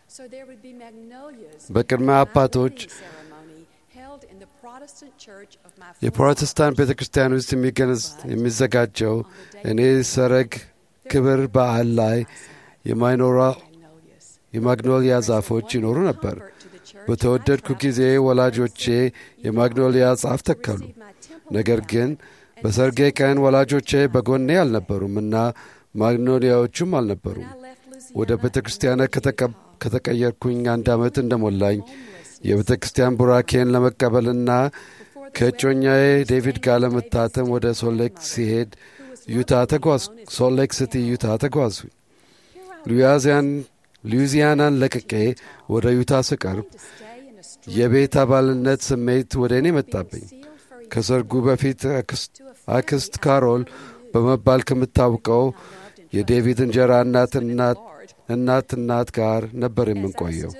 በቅድመ አባቶች የፕሮቴስታንት ቤተ ክርስቲያን ውስጥ የሚዘጋጀው እኔ ሰረግ ክብር በዓል ላይ የማይኖራ የማግኖሊያ ዛፎች ይኖሩ ነበር። በተወደድኩ ጊዜ ወላጆቼ የማግኖሊያ ዛፍ ተከሉ። ነገር ግን በሰርጌ ቀን ወላጆቼ በጎኔ አልነበሩም እና ማግኖሊያዎቹም አልነበሩም። ወደ ቤተ ክርስቲያን ከተቀየርኩኝ አንድ ዓመት እንደሞላኝ የቤተ ክርስቲያን ቡራኬን ለመቀበልና ከእጮኛዬ ዴቪድ ጋር ለመታተም ወደ ሶሌክ ሲሄድ ዩታ ተጓዝ ሶሌክ ሲቲ ዩታ ተጓዙኝ። ሉዊዚያናን ለቅቄ ወደ ዩታ ስቀርብ የቤት አባልነት ስሜት ወደ እኔ መጣብኝ። ከሰርጉ በፊት አክስት ካሮል በመባል ከምታውቀው የዴቪድ እንጀራ እናት እናት እናት ጋር ነበር የምንቆየው።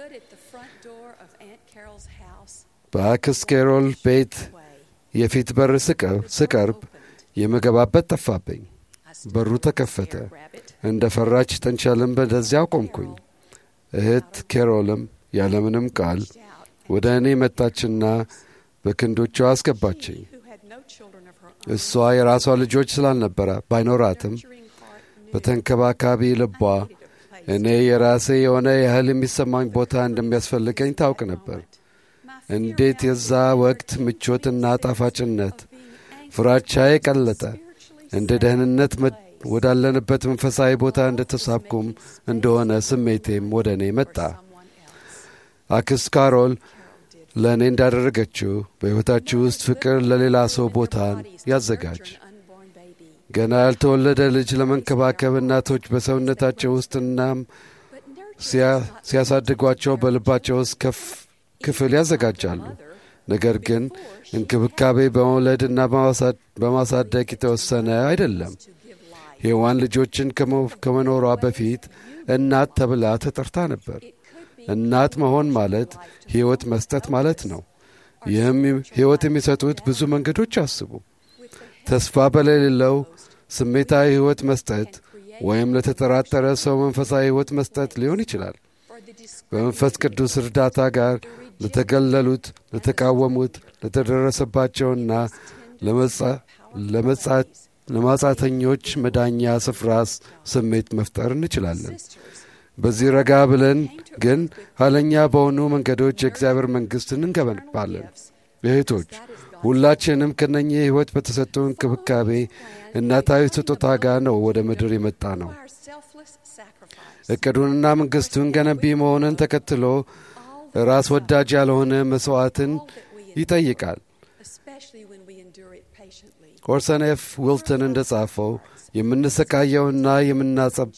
በአክስት ካሮል ቤት የፊት በር ስቀርብ የምገባበት ጠፋብኝ። በሩ ተከፈተ። እንደ ፈራች ጠንቸልም በደዚያው ቆምኩኝ። እህት ኬሮልም ያለምንም ቃል ወደ እኔ መጣችና በክንዶቿ አስገባችኝ። እሷ የራሷ ልጆች ስላልነበረ ባይኖራትም በተንከባካቢ ልቧ እኔ የራሴ የሆነ ያህል የሚሰማኝ ቦታ እንደሚያስፈልገኝ ታውቅ ነበር። እንዴት የዛ ወቅት ምቾትና ጣፋጭነት ፍራቻዬ ቀለጠ። እንደ ደህንነት ወዳለንበት መንፈሳዊ ቦታ እንደተሳብኩም እንደሆነ ስሜቴም ወደ እኔ መጣ። አክስት ካሮል ለእኔ እንዳደረገችው በሕይወታችሁ ውስጥ ፍቅር ለሌላ ሰው ቦታን ያዘጋጅ። ገና ያልተወለደ ልጅ ለመንከባከብ እናቶች በሰውነታቸው ውስጥ እናም ሲያሳድጓቸው በልባቸው ውስጥ ክፍል ያዘጋጃሉ። ነገር ግን እንክብካቤ በመውለድና በማሳደግ የተወሰነ አይደለም። ሔዋን ልጆችን ከመኖሯ በፊት እናት ተብላ ተጠርታ ነበር። እናት መሆን ማለት ሕይወት መስጠት ማለት ነው። ይህም ሕይወት የሚሰጡት ብዙ መንገዶች አስቡ። ተስፋ በሌለው ስሜታዊ ሕይወት መስጠት ወይም ለተጠራጠረ ሰው መንፈሳዊ ሕይወት መስጠት ሊሆን ይችላል። በመንፈስ ቅዱስ እርዳታ ጋር ለተገለሉት፣ ለተቃወሙት፣ ለተደረሰባቸውና ለማጻተኞች መዳኛ ስፍራ ስሜት መፍጠር እንችላለን። በዚህ ረጋ ብለን ግን ኋለኛ በሆኑ መንገዶች የእግዚአብሔር መንግሥትን እንገነባለን። እህቶች ሁላችንም ከነኚህ ሕይወት በተሰጡ እንክብካቤ እናታዊ ስጦታ ጋር ነው ወደ ምድር የመጣ ነው። እቅዱንና መንግሥቱን ገነቢ መሆንን ተከትሎ ራስ ወዳጅ ያልሆነ መሥዋዕትን ይጠይቃል። especially when we endure it patiently. ኦርሰን ኤፍ ዊልተን እንደ ጻፈው የምንሰቃየውና የምናጸብ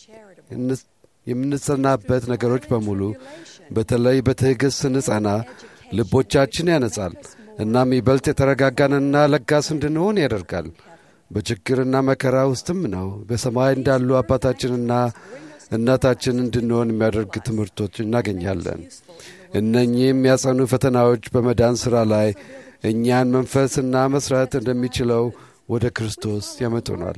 የምንጸናበት ነገሮች በሙሉ በተለይ በትዕግሥት ስንጸና ልቦቻችን ያነጻል። እናም ይበልጥ የተረጋጋንና ለጋስ እንድንሆን ያደርጋል። በችግርና መከራ ውስጥም ነው በሰማይ እንዳሉ አባታችንና እናታችን እንድንሆን የሚያደርግ ትምህርቶች እናገኛለን። እነኚህ የሚያጸኑ ፈተናዎች በመዳን ሥራ ላይ እኛን መንፈስና መሥራት እንደሚችለው ወደ ክርስቶስ ያመጡናል።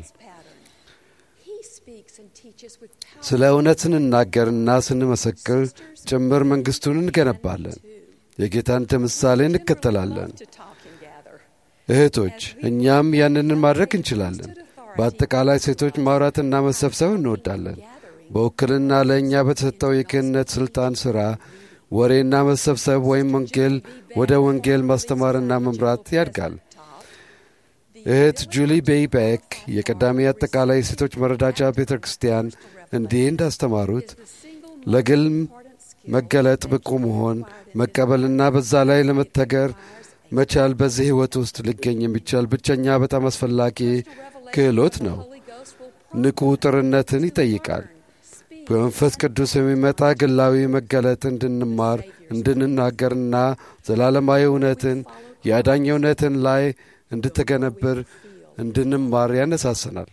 He speaks and teaches with power. ስለ እውነት ስንናገርና ስንመሰክር ጭምር መንግሥቱን እንገነባለን። የጌታን ምሳሌ እንከተላለን። To talk and gather. እህቶች እኛም ያንንን ማድረግ እንችላለን። በአጠቃላይ ሴቶች ማውራትና መሰብሰብ እንወዳለን። በውክልና ለእኛ በተሰጠው የክህነት ሥልጣን ሥራ ወሬና መሰብሰብ ወይም ወንጌል ወደ ወንጌል ማስተማርና መምራት ያድጋል። እህት ጁሊ ቤይ ቤክ የቀዳሚ አጠቃላይ የሴቶች መረዳጃ ቤተ ክርስቲያን እንዲህ እንዳስተማሩት ለግል መገለጥ ብቁ መሆን መቀበልና በዛ ላይ ለመተገር መቻል በዚህ ሕይወት ውስጥ ሊገኝ የሚቻል ብቸኛ በጣም አስፈላጊ ክህሎት ነው። ንቁ ጥርነትን ይጠይቃል። በመንፈስ ቅዱስ የሚመጣ ግላዊ መገለጥ እንድንማር እንድንናገርና ዘላለማዊ እውነትን የአዳኝ እውነትን ላይ እንድትገነብር እንድንማር ያነሳሰናል።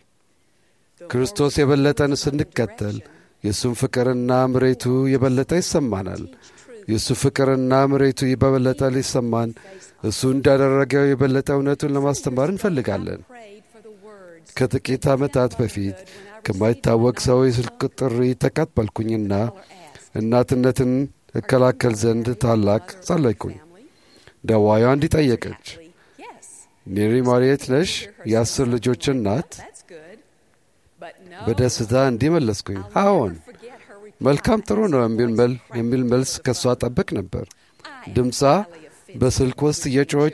ክርስቶስ የበለጠን ስንከተል የእሱም ፍቅርና ምሬቱ የበለጠ ይሰማናል። የእሱ ፍቅርና ምሬቱ በበለጠ ሊሰማን እሱ እንዳደረገው የበለጠ እውነቱን ለማስተማር እንፈልጋለን። Prayed for the words. ከጥቂት ዓመታት በፊት ከማይታወቅ ሰው የስልክ ጥሪ ተቀበልኩኝና እናትነትን እከላከል ዘንድ ታላቅ ጸለይኩኝ። ደዋዩ እንዲህ ጠየቀች፣ Yes, ኔሪ ማርየት ነሽ? የአስር ልጆች እናት? that's good. But no, በደስታ እንዲህ መለስኩኝ፣ አዎን። forget her reply. መልካም ጥሩ ነው የሚል መል- የሚል መልስ ከእሷ ጠብቅ ነበር። ድምፃ በስልክ ውስጥ የጮች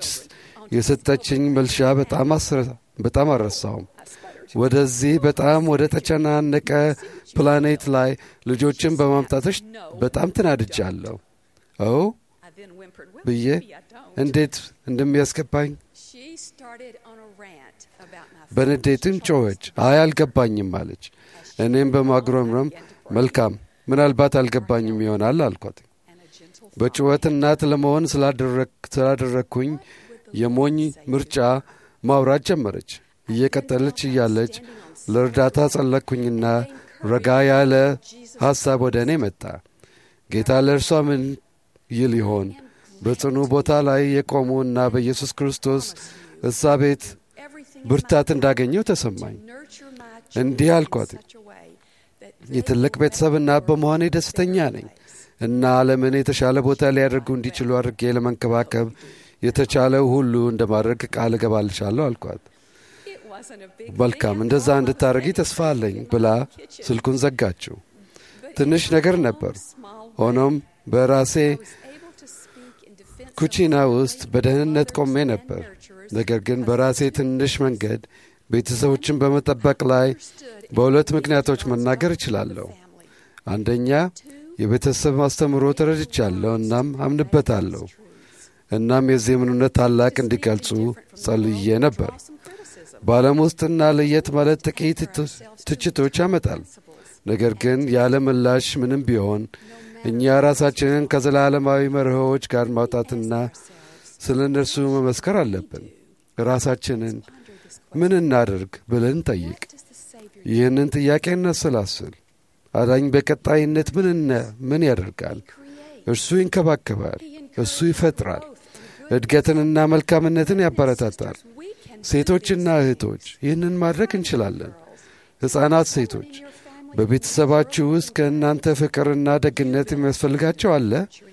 የሰጠችኝ መልሻ በጣም አስረ- በጣም አልረሳውም። ወደዚህ በጣም ወደ ተጨናነቀ ፕላኔት ላይ ልጆችን በማምጣትሽ በጣም ትናድጃለሁ። ኦ I then whimpered, well, ብዬ maybe I don't. እንዴት እንደሚያስገባኝ She started on a rant about my በንዴትም ጮኸች። አይ አልገባኝም አለች። እኔም በማጉረምረም መልካም ምናልባት አልገባኝም ይሆናል አልኳት። and a gentle በጩኸት እናት ለመሆን ስላደረግ- ስላደረግኩኝ የሞኝ ምርጫ ማውራት ጀመረች። እየቀጠለች እያለች ለእርዳታ ጸለቅኩኝና ረጋ ያለ ሐሳብ ወደ እኔ መጣ። ጌታ ለእርሷ ምን ይል ይሆን? በጽኑ ቦታ ላይ የቆሙ እና በኢየሱስ ክርስቶስ እሳቤት everything ብርታት እንዳገኘው ተሰማኝ። nurture my እንዲህ አልኳት፣ such a way that የትልቅ ቤተሰብ እናት በመሆኔ ደስተኛ ነኝ እና ዓለምን የተሻለ ቦታ ሊያደርጉ እንዲችሉ አድርጌ ለመንከባከብ የተቻለው ሁሉ እንደማድረግ ቃል እገባልሻለሁ አልኳት። it wasn't a big መልካም እንደዛ እንድታደርጊ ተስፋ አለኝ ብላ ስልኩን ዘጋችው። ትንሽ ነገር ነበር። ሆኖም በራሴ I was able to speak in defense of ኩቺና ውስጥ በደህንነት ቆሜ ነበር። ነገር ግን በራሴ ትንሽ መንገድ ቤተሰቦችን በመጠበቅ ላይ በሁለት ምክንያቶች መናገር እችላለሁ። family. አንደኛ የቤተሰብ ማስተምሮ ተረድቻለሁ እናም አምንበታለሁ። እናም የዚህ እምነት ታላቅ እንዲገልጹ ጸልዬ ነበር። Some criticism. በዓለም ውስጥና ለየት ማለት ጥቂት ት- ትችቶች ያመጣል። ነገር ግን ያለ ምላሽ ምንም ቢሆን እኛ ራሳችንን ከዘላለማዊ መርሆዎች ጋር ማውጣትና ስለ እነርሱ መመስከር አለብን። ራሳችንን ምን እናድርግ ብለን ጠይቅ። Does the Savior ይህንን ጥያቄ እናሰላስል። አዳኝ በቀጣይነት ምን እነ- ምን ያደርጋል? እርሱ ይንከባከባል፣ እሱ ይፈጥራል፣ እድገትንና መልካምነትን ያበረታታል። we can ሴቶችና እህቶች ይህንን ማድረግ እንችላለን። ሕፃናት ሴቶች በቤተሰባችሁ ውስጥ ከእናንተ ፍቅርና ደግነት የሚያስፈልጋቸው አለ።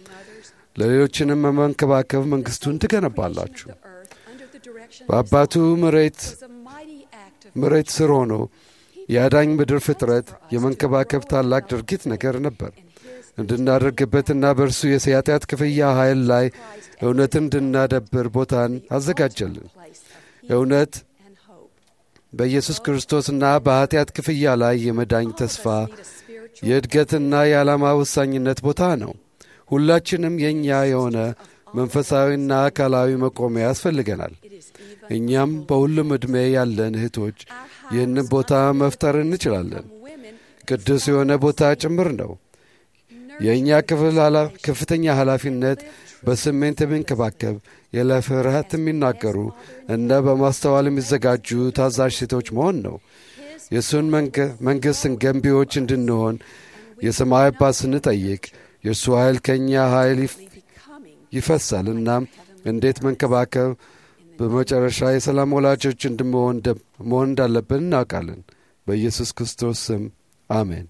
ለሌሎችንም በመንከባከብ መንግሥቱን ትገነባላችሁ። earth under the direction በአባቱ መሬት was a mighty act of መሬት ስር ሆኖ የአዳኝ ምድር ፍጥረት የመንከባከብ ታላቅ ድርጊት ነገር ነበር። እንድናደርግበትና በእርሱ የኃጢአት ክፍያ ኃይል ላይ እውነትን እንድናደብር ቦታን አዘጋጀልን። place of እውነት and hope. በኢየሱስ ክርስቶስና በኃጢአት ክፍያ ላይ የመዳኝ ተስፋ Need a spiritual የእድገትና የዓላማ ወሳኝነት ቦታ ነው። ሁላችንም የእኛ የሆነ መንፈሳዊና አካላዊ መቆሚያ ያስፈልገናል። እኛም በሁሉም ዕድሜ ያለን እህቶች ይህንን ቦታ መፍጠር እንችላለን። ቅዱስ የሆነ ቦታ ጭምር ነው። የእኛ ክፍል ከፍተኛ ኃላፊነት በስሜት የሚንከባከብ ያለ ፍርሃት የሚናገሩ እና በማስተዋል የሚዘጋጁ ታዛዥ ሴቶች መሆን ነው። የእሱን መንግሥትን ገንቢዎች እንድንሆን የሰማይ አባት ስንጠይቅ የእርሱ ኃይል ከእኛ ኃይል ይፈሳል። እናም እንዴት መንከባከብ በመጨረሻ የሰላም ወላጆች እንድንሆን መሆን እንዳለብን እናውቃለን። በኢየሱስ ክርስቶስ ስም አሜን።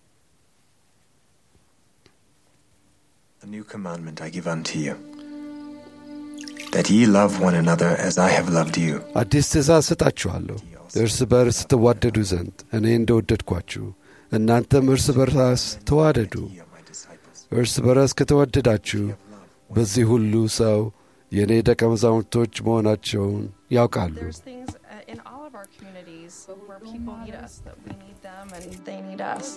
A new commandment I give unto you, that ye love one another as I have loved you. አዲስ ትእዛዝ ሰጣችኋለሁ፣ እርስ በርስ ትዋደዱ ዘንድ እኔ እንደወደድኳችሁ እናንተም እርስ በርስ ተዋደዱ። እርስ በርስ ከተወደዳችሁ በዚህ ሁሉ ሰው የእኔ ደቀ መዛሙርቶች መሆናቸውን ያውቃሉ። There's things uh, in all of our communities where people need us, that we need them and they need us.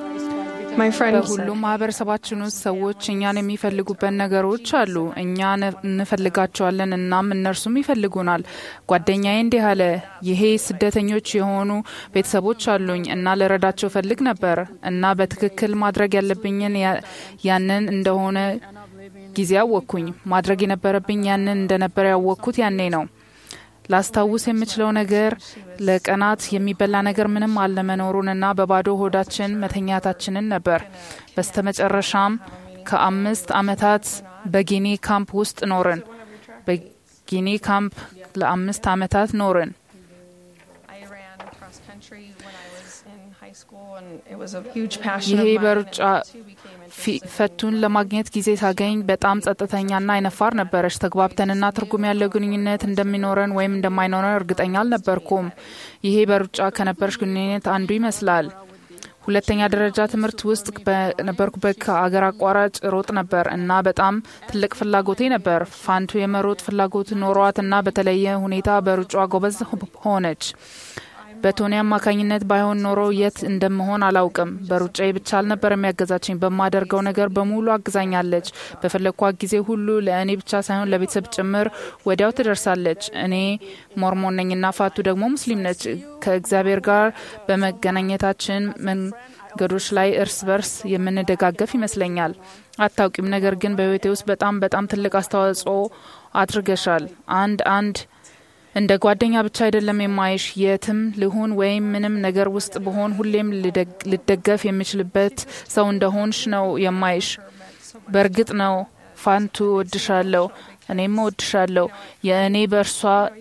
My friend በሁሉም ማህበረሰባችን ውስጥ ሰዎች እኛን የሚፈልጉበት ነገሮች አሉ። እኛ እንፈልጋቸዋለን፣ እናም እነርሱም ይፈልጉናል። ጓደኛዬ እንዲህ አለ፣ ይሄ ስደተኞች የሆኑ ቤተሰቦች አሉኝ እና ልረዳቸው ፈልግ ነበር እና በትክክል ማድረግ ያለብኝን ያንን እንደሆነ ጊዜ አወቅኩኝ። ማድረግ የነበረብኝ ያንን እንደነበረ ያወቅኩት ያኔ ነው። ላስታውስ የምችለው ነገር ለቀናት የሚበላ ነገር ምንም አለመኖሩንና በባዶ ሆዳችን መተኛታችንን ነበር። በስተመጨረሻም ከአምስት ዓመታት በጊኒ ካምፕ ውስጥ ኖርን። በጊኒ ካምፕ ለአምስት ዓመታት ኖርን። I ran cross country when I was in high school and it was a huge passion ይሄ of mine. በሩጫ and it too became ፊ- ፈቱን ለማግኘት ጊዜ ሳገኝ በጣም ጸጥተኛና አይነፋር ነበረች። ተግባብተንና ትርጉም ያለው ግንኙነት እንደሚኖረን ወይም እንደማይኖረን እርግጠኛ አልነበርኩም። ይሄ በሩጫ ከነበረች ግንኙነት አንዱ ይመስላል። ሁለተኛ ደረጃ ትምህርት ውስጥ በነበርኩበት ከአገር አቋራጭ ሮጥ ነበር እና በጣም ትልቅ ፍላጎቴ ነበር። ፋንቱ የመሮጥ ፍላጎት ኖሯት እና በተለየ ሁኔታ በሩጫ ጎበዝ ሆነች። በቶኒ አማካኝነት ባይሆን ኖሮ የት እንደምሆን አላውቅም። በሩጫዬ ብቻ አልነበር የሚያገዛችኝ፣ በማደርገው ነገር በሙሉ አግዛኛለች። በፈለግኳት ጊዜ ሁሉ ለእኔ ብቻ ሳይሆን ለቤተሰብ ጭምር ወዲያው ትደርሳለች። እኔ ሞርሞን ነኝና ፋቱ ደግሞ ሙስሊም ነች። ከእግዚአብሔር ጋር በመገናኘታችን መንገዶች ላይ እርስ በርስ የምንደጋገፍ ይመስለኛል። አታውቂም፣ ነገር ግን በህይወቴ ውስጥ በጣም በጣም ትልቅ አስተዋጽኦ አድርገሻል። አንድ አንድ እንደ ጓደኛ ብቻ አይደለም የማይሽ የትም ልሁን ወይም ምንም ነገር ውስጥ ብሆን ሁሌም ልደግ- ልደገፍ የምችልበት ሰው እንደሆንሽ ነው የማይሽ። በእርግጥ ነው ፋንቱ እወድሻለሁ፣ እኔም እወድሻለሁ። የእኔ በእርሷ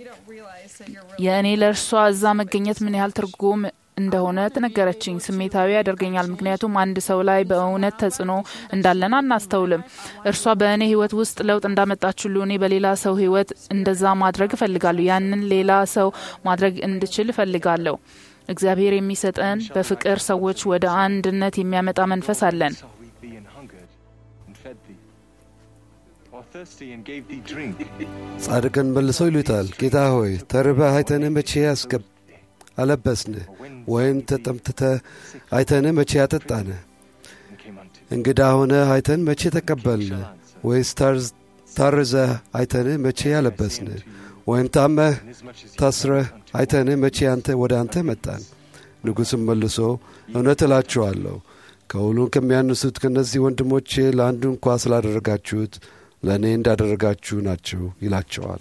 የእኔ ለእርሷ እዛ መገኘት ምን ያህል ትርጉም እንደሆነ ትነገረችኝ። ስሜታዊ ያደርገኛል፣ ምክንያቱም አንድ ሰው ላይ በእውነት ተጽዕኖ እንዳለን አናስተውልም። እርሷ በእኔ ህይወት ውስጥ ለውጥ እንዳመጣች ሁሉ እኔ በሌላ ሰው ህይወት እንደዛ ማድረግ እፈልጋለሁ። ያንን ሌላ ሰው ማድረግ እንድችል እፈልጋለሁ። እግዚአብሔር የሚሰጠን በፍቅር ሰዎች ወደ አንድነት የሚያመጣ መንፈስ አለን። saw we thee and hungered, and fed thee, or thirsty and gave thee drink. ጻድቅን መልሰው ይሉታል፣ ጌታ ሆይ ተርበህ አይተንህ መቼ ያስገብ አለበስንህ? ወይም ተጠምትተህ አይተንህ መቼ ያጠጣንህ? and came unto እንግዳ ሆነህ አይተን መቼ ተቀበልንህ? ወይስ ታርዝ- ታርዘህ አይተንህ መቼ ያለበስንህ? ወይም ታመህ inasmuch as ታስረህ አይተንህ መቼ አንተ ወደ አንተ መጣን? ንጉሥም መልሶ እውነት እላችኋለሁ ከሁሉም ከሚያንሱት ከእነዚህ ወንድሞቼ ለአንዱ እንኳ ስላደረጋችሁት ለእኔ እንዳደረጋችሁ ናቸው ይላቸዋል።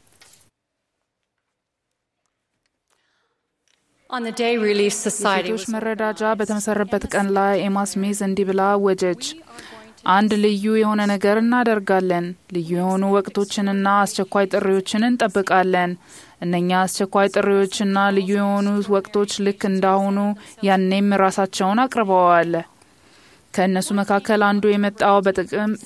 On the day Relief Society የሴቶች was መረዳጃ በተመሰረበት ቀን ላይ ኤማ ስሚዝ እንዲህ ብላ አወጀች። አንድ ልዩ የሆነ ነገር እናደርጋለን። ልዩ የሆኑ ወቅቶችንና አስቸኳይ ጥሪዎችን እንጠብቃለን። እነኛ አስቸኳይ ጥሪዎችና ልዩ የሆኑ ወቅቶች ልክ እንዳሁኑ ያኔም ራሳቸውን አቅርበዋል። ከእነሱ መካከል አንዱ የመጣው በጥቅምት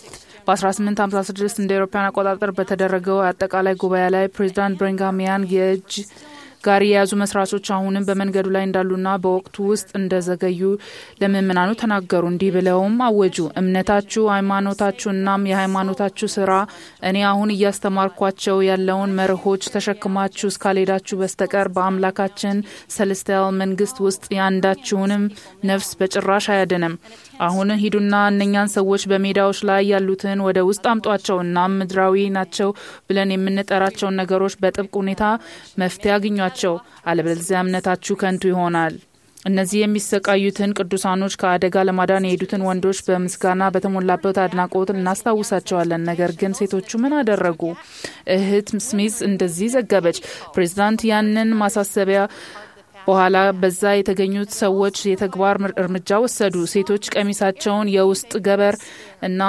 በ1856 እንደ አውሮፓውያን አቆጣጠር በተደረገው አጠቃላይ ጉባኤ ላይ ፕሬዚዳንት ብሪንጋም ያንግ የእጅ ጋሪ የያዙ መስራቾች አሁንም በመንገዱ ላይ እንዳሉና በወቅቱ ውስጥ እንደዘገዩ ለምእምናኑ ተናገሩ። እንዲህ ብለውም አወጁ። እምነታችሁ፣ ሃይማኖታችሁ እናም የሃይማኖታችሁ ስራ እኔ አሁን እያስተማርኳቸው ያለውን መርሆች ተሸክማችሁ እስካልሄዳችሁ በስተቀር በአምላካችን ሰለስቲያል መንግስት ውስጥ የአንዳችሁንም ነፍስ በጭራሽ አያድንም። አሁን ሂዱና እነኛን ሰዎች በሜዳዎች ላይ ያሉትን ወደ ውስጥ አምጧቸው። እናም ምድራዊ ናቸው ብለን የምንጠራቸውን ነገሮች በጥብቅ ሁኔታ መፍትሄ አግኟቸው። አለበለዚያ እምነታችሁ ከንቱ ይሆናል። እነዚህ የሚሰቃዩትን ቅዱሳኖች ከአደጋ ለማዳን የሄዱትን ወንዶች በምስጋና በተሞላበት አድናቆት እናስታውሳቸዋለን። ነገር ግን ሴቶቹ ምን አደረጉ? እህት ስሚዝ እንደዚህ ዘገበች። ፕሬዚዳንት ያንን ማሳሰቢያ በኋላ በዛ የተገኙት ሰዎች የተግባር እርምጃ ወሰዱ። ሴቶች ቀሚሳቸውን፣ የውስጥ ገበር እና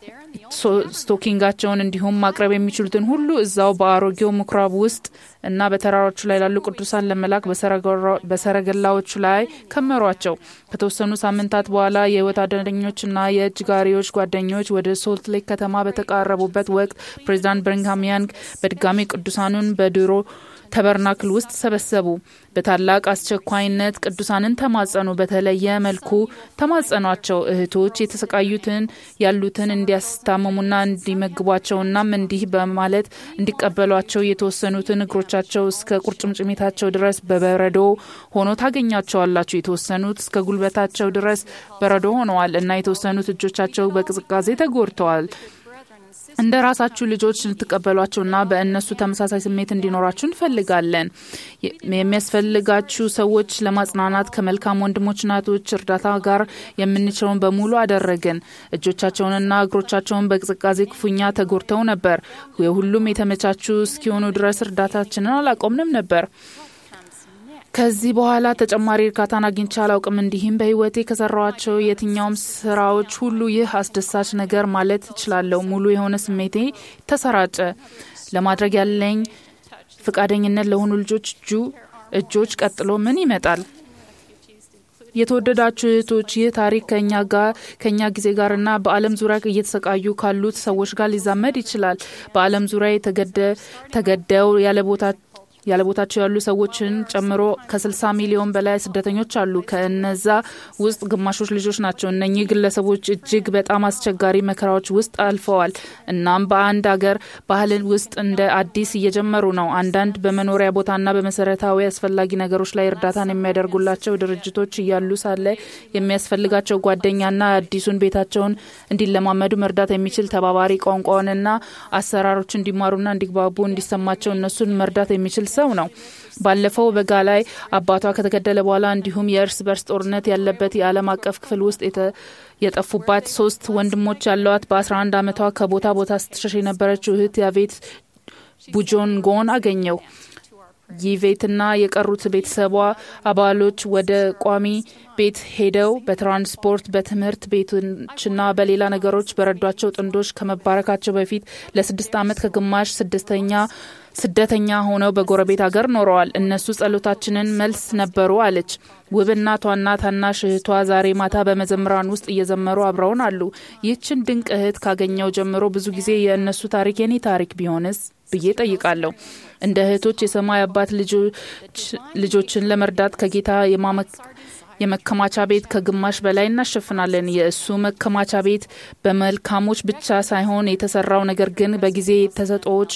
ስቶኪንጋቸውን እንዲሁም ማቅረብ የሚችሉትን ሁሉ እዛው በአሮጌው ምኩራብ ውስጥ እና በተራሮቹ ላይ ላሉ ቅዱሳን ለመላክ በሰረገላዎቹ ላይ ከመሯቸው። ከተወሰኑ ሳምንታት በኋላ የህይወት አደረኞችና የእጅ ጋሪዎች ጓደኞች ወደ ሶልት ሌክ ከተማ በተቃረቡበት ወቅት ፕሬዚዳንት ብሪንግሃም ያንግ በድጋሚ ቅዱሳኑን በድሮ ተበርናክል ውስጥ ሰበሰቡ። በታላቅ አስቸኳይነት ቅዱሳንን ተማጸኑ። በተለየ መልኩ ተማጸኗቸው። እህቶች የተሰቃዩትን ያሉትን እንዲያስታመሙና እንዲመግቧቸውናም እንዲህ በማለት እንዲቀበሏቸው የተወሰኑትን እግሮቻቸው እስከ ቁርጭምጭሚታቸው ድረስ በበረዶ ሆኖ ታገኛቸዋላችሁ። የተወሰኑት እስከ ጉልበታቸው ድረስ በረዶ ሆነዋል እና የተወሰኑት እጆቻቸው በቅዝቃዜ ተጎድተዋል። እንደ ራሳችሁ ልጆች ልትቀበሏቸውና በእነሱ ተመሳሳይ ስሜት እንዲኖራችሁ እንፈልጋለን። የሚያስፈልጋችሁ ሰዎች ለማጽናናት ከመልካም ወንድሞች እናቶች እርዳታ ጋር የምንችለውን በሙሉ አደረግን። እጆቻቸውንና እግሮቻቸውን በቅዝቃዜ ክፉኛ ተጎድተው ነበር። የሁሉም የተመቻቹ እስኪሆኑ ድረስ እርዳታችንን አላቆምንም ነበር። ከዚህ በኋላ ተጨማሪ እርካታን አግኝቼ አላውቅም። እንዲህም በህይወቴ ከሰራኋቸው የትኛውም ስራዎች ሁሉ ይህ አስደሳች ነገር ማለት እችላለሁ። ሙሉ የሆነ ስሜቴ ተሰራጨ። ለማድረግ ያለኝ ፈቃደኝነት ለሆኑ ልጆች እጁ እጆች ቀጥሎ ምን ይመጣል? የተወደዳችሁ እህቶች ይህ ታሪክ ከኛ ጋር ከኛ ጊዜ ጋርና በዓለም ዙሪያ እየተሰቃዩ ካሉት ሰዎች ጋር ሊዛመድ ይችላል። በዓለም ዙሪያ ተገደው ያለ ቦታ ያለ ቦታቸው ያሉ ሰዎችን ጨምሮ ከ60 ሚሊዮን በላይ ስደተኞች አሉ። ከእነዛ ውስጥ ግማሾች ልጆች ናቸው። እነኚህ ግለሰቦች እጅግ በጣም አስቸጋሪ መከራዎች ውስጥ አልፈዋል። እናም በአንድ አገር ባህል ውስጥ እንደ አዲስ እየጀመሩ ነው። አንዳንድ በመኖሪያ ቦታና በመሰረታዊ አስፈላጊ ነገሮች ላይ እርዳታን የሚያደርጉላቸው ድርጅቶች እያሉ ሳለ የሚያስፈልጋቸው ጓደኛና አዲሱን ቤታቸውን እንዲለማመዱ መርዳት የሚችል ተባባሪ ቋንቋውንና አሰራሮች እንዲማሩና እንዲግባቡ እንዲሰማቸው እነሱን መርዳት የሚችል ሰው ነው። ባለፈው በጋ ላይ አባቷ ከተገደለ በኋላ እንዲሁም የእርስ በርስ ጦርነት ያለበት የዓለም አቀፍ ክፍል ውስጥ የጠፉባት ሶስት ወንድሞች ያለዋት በ11 ዓመቷ ከቦታ ቦታ ስትሸሽ የነበረችው እህት ያቬት ቡጆንጎን አገኘው። ይቬትና የቀሩት ቤተሰቧ አባሎች ወደ ቋሚ ቤት ሄደው በትራንስፖርት በትምህርት ቤቶችና በሌላ ነገሮች በረዷቸው ጥንዶች ከመባረካቸው በፊት ለስድስት ዓመት ከግማሽ ስድስተኛ ስደተኛ ሆነው በጎረቤት ሀገር ኖረዋል። እነሱ ጸሎታችንን መልስ ነበሩ አለች። ውብ እናቷና ታናሽ እህቷ ዛሬ ማታ በመዘምራን ውስጥ እየዘመሩ አብረውን አሉ። ይህችን ድንቅ እህት ካገኘው ጀምሮ ብዙ ጊዜ የእነሱ ታሪክ የኔ ታሪክ ቢሆንስ ብዬ ጠይቃለሁ። እንደ እህቶች የሰማይ አባት ልጆችን ለመርዳት ከጌታ የመከማቻ ቤት ከግማሽ በላይ እናሸፍናለን። የእሱ መከማቻ ቤት በመልካሞች ብቻ ሳይሆን የተሰራው ነገር ግን በጊዜ ተሰጦዎች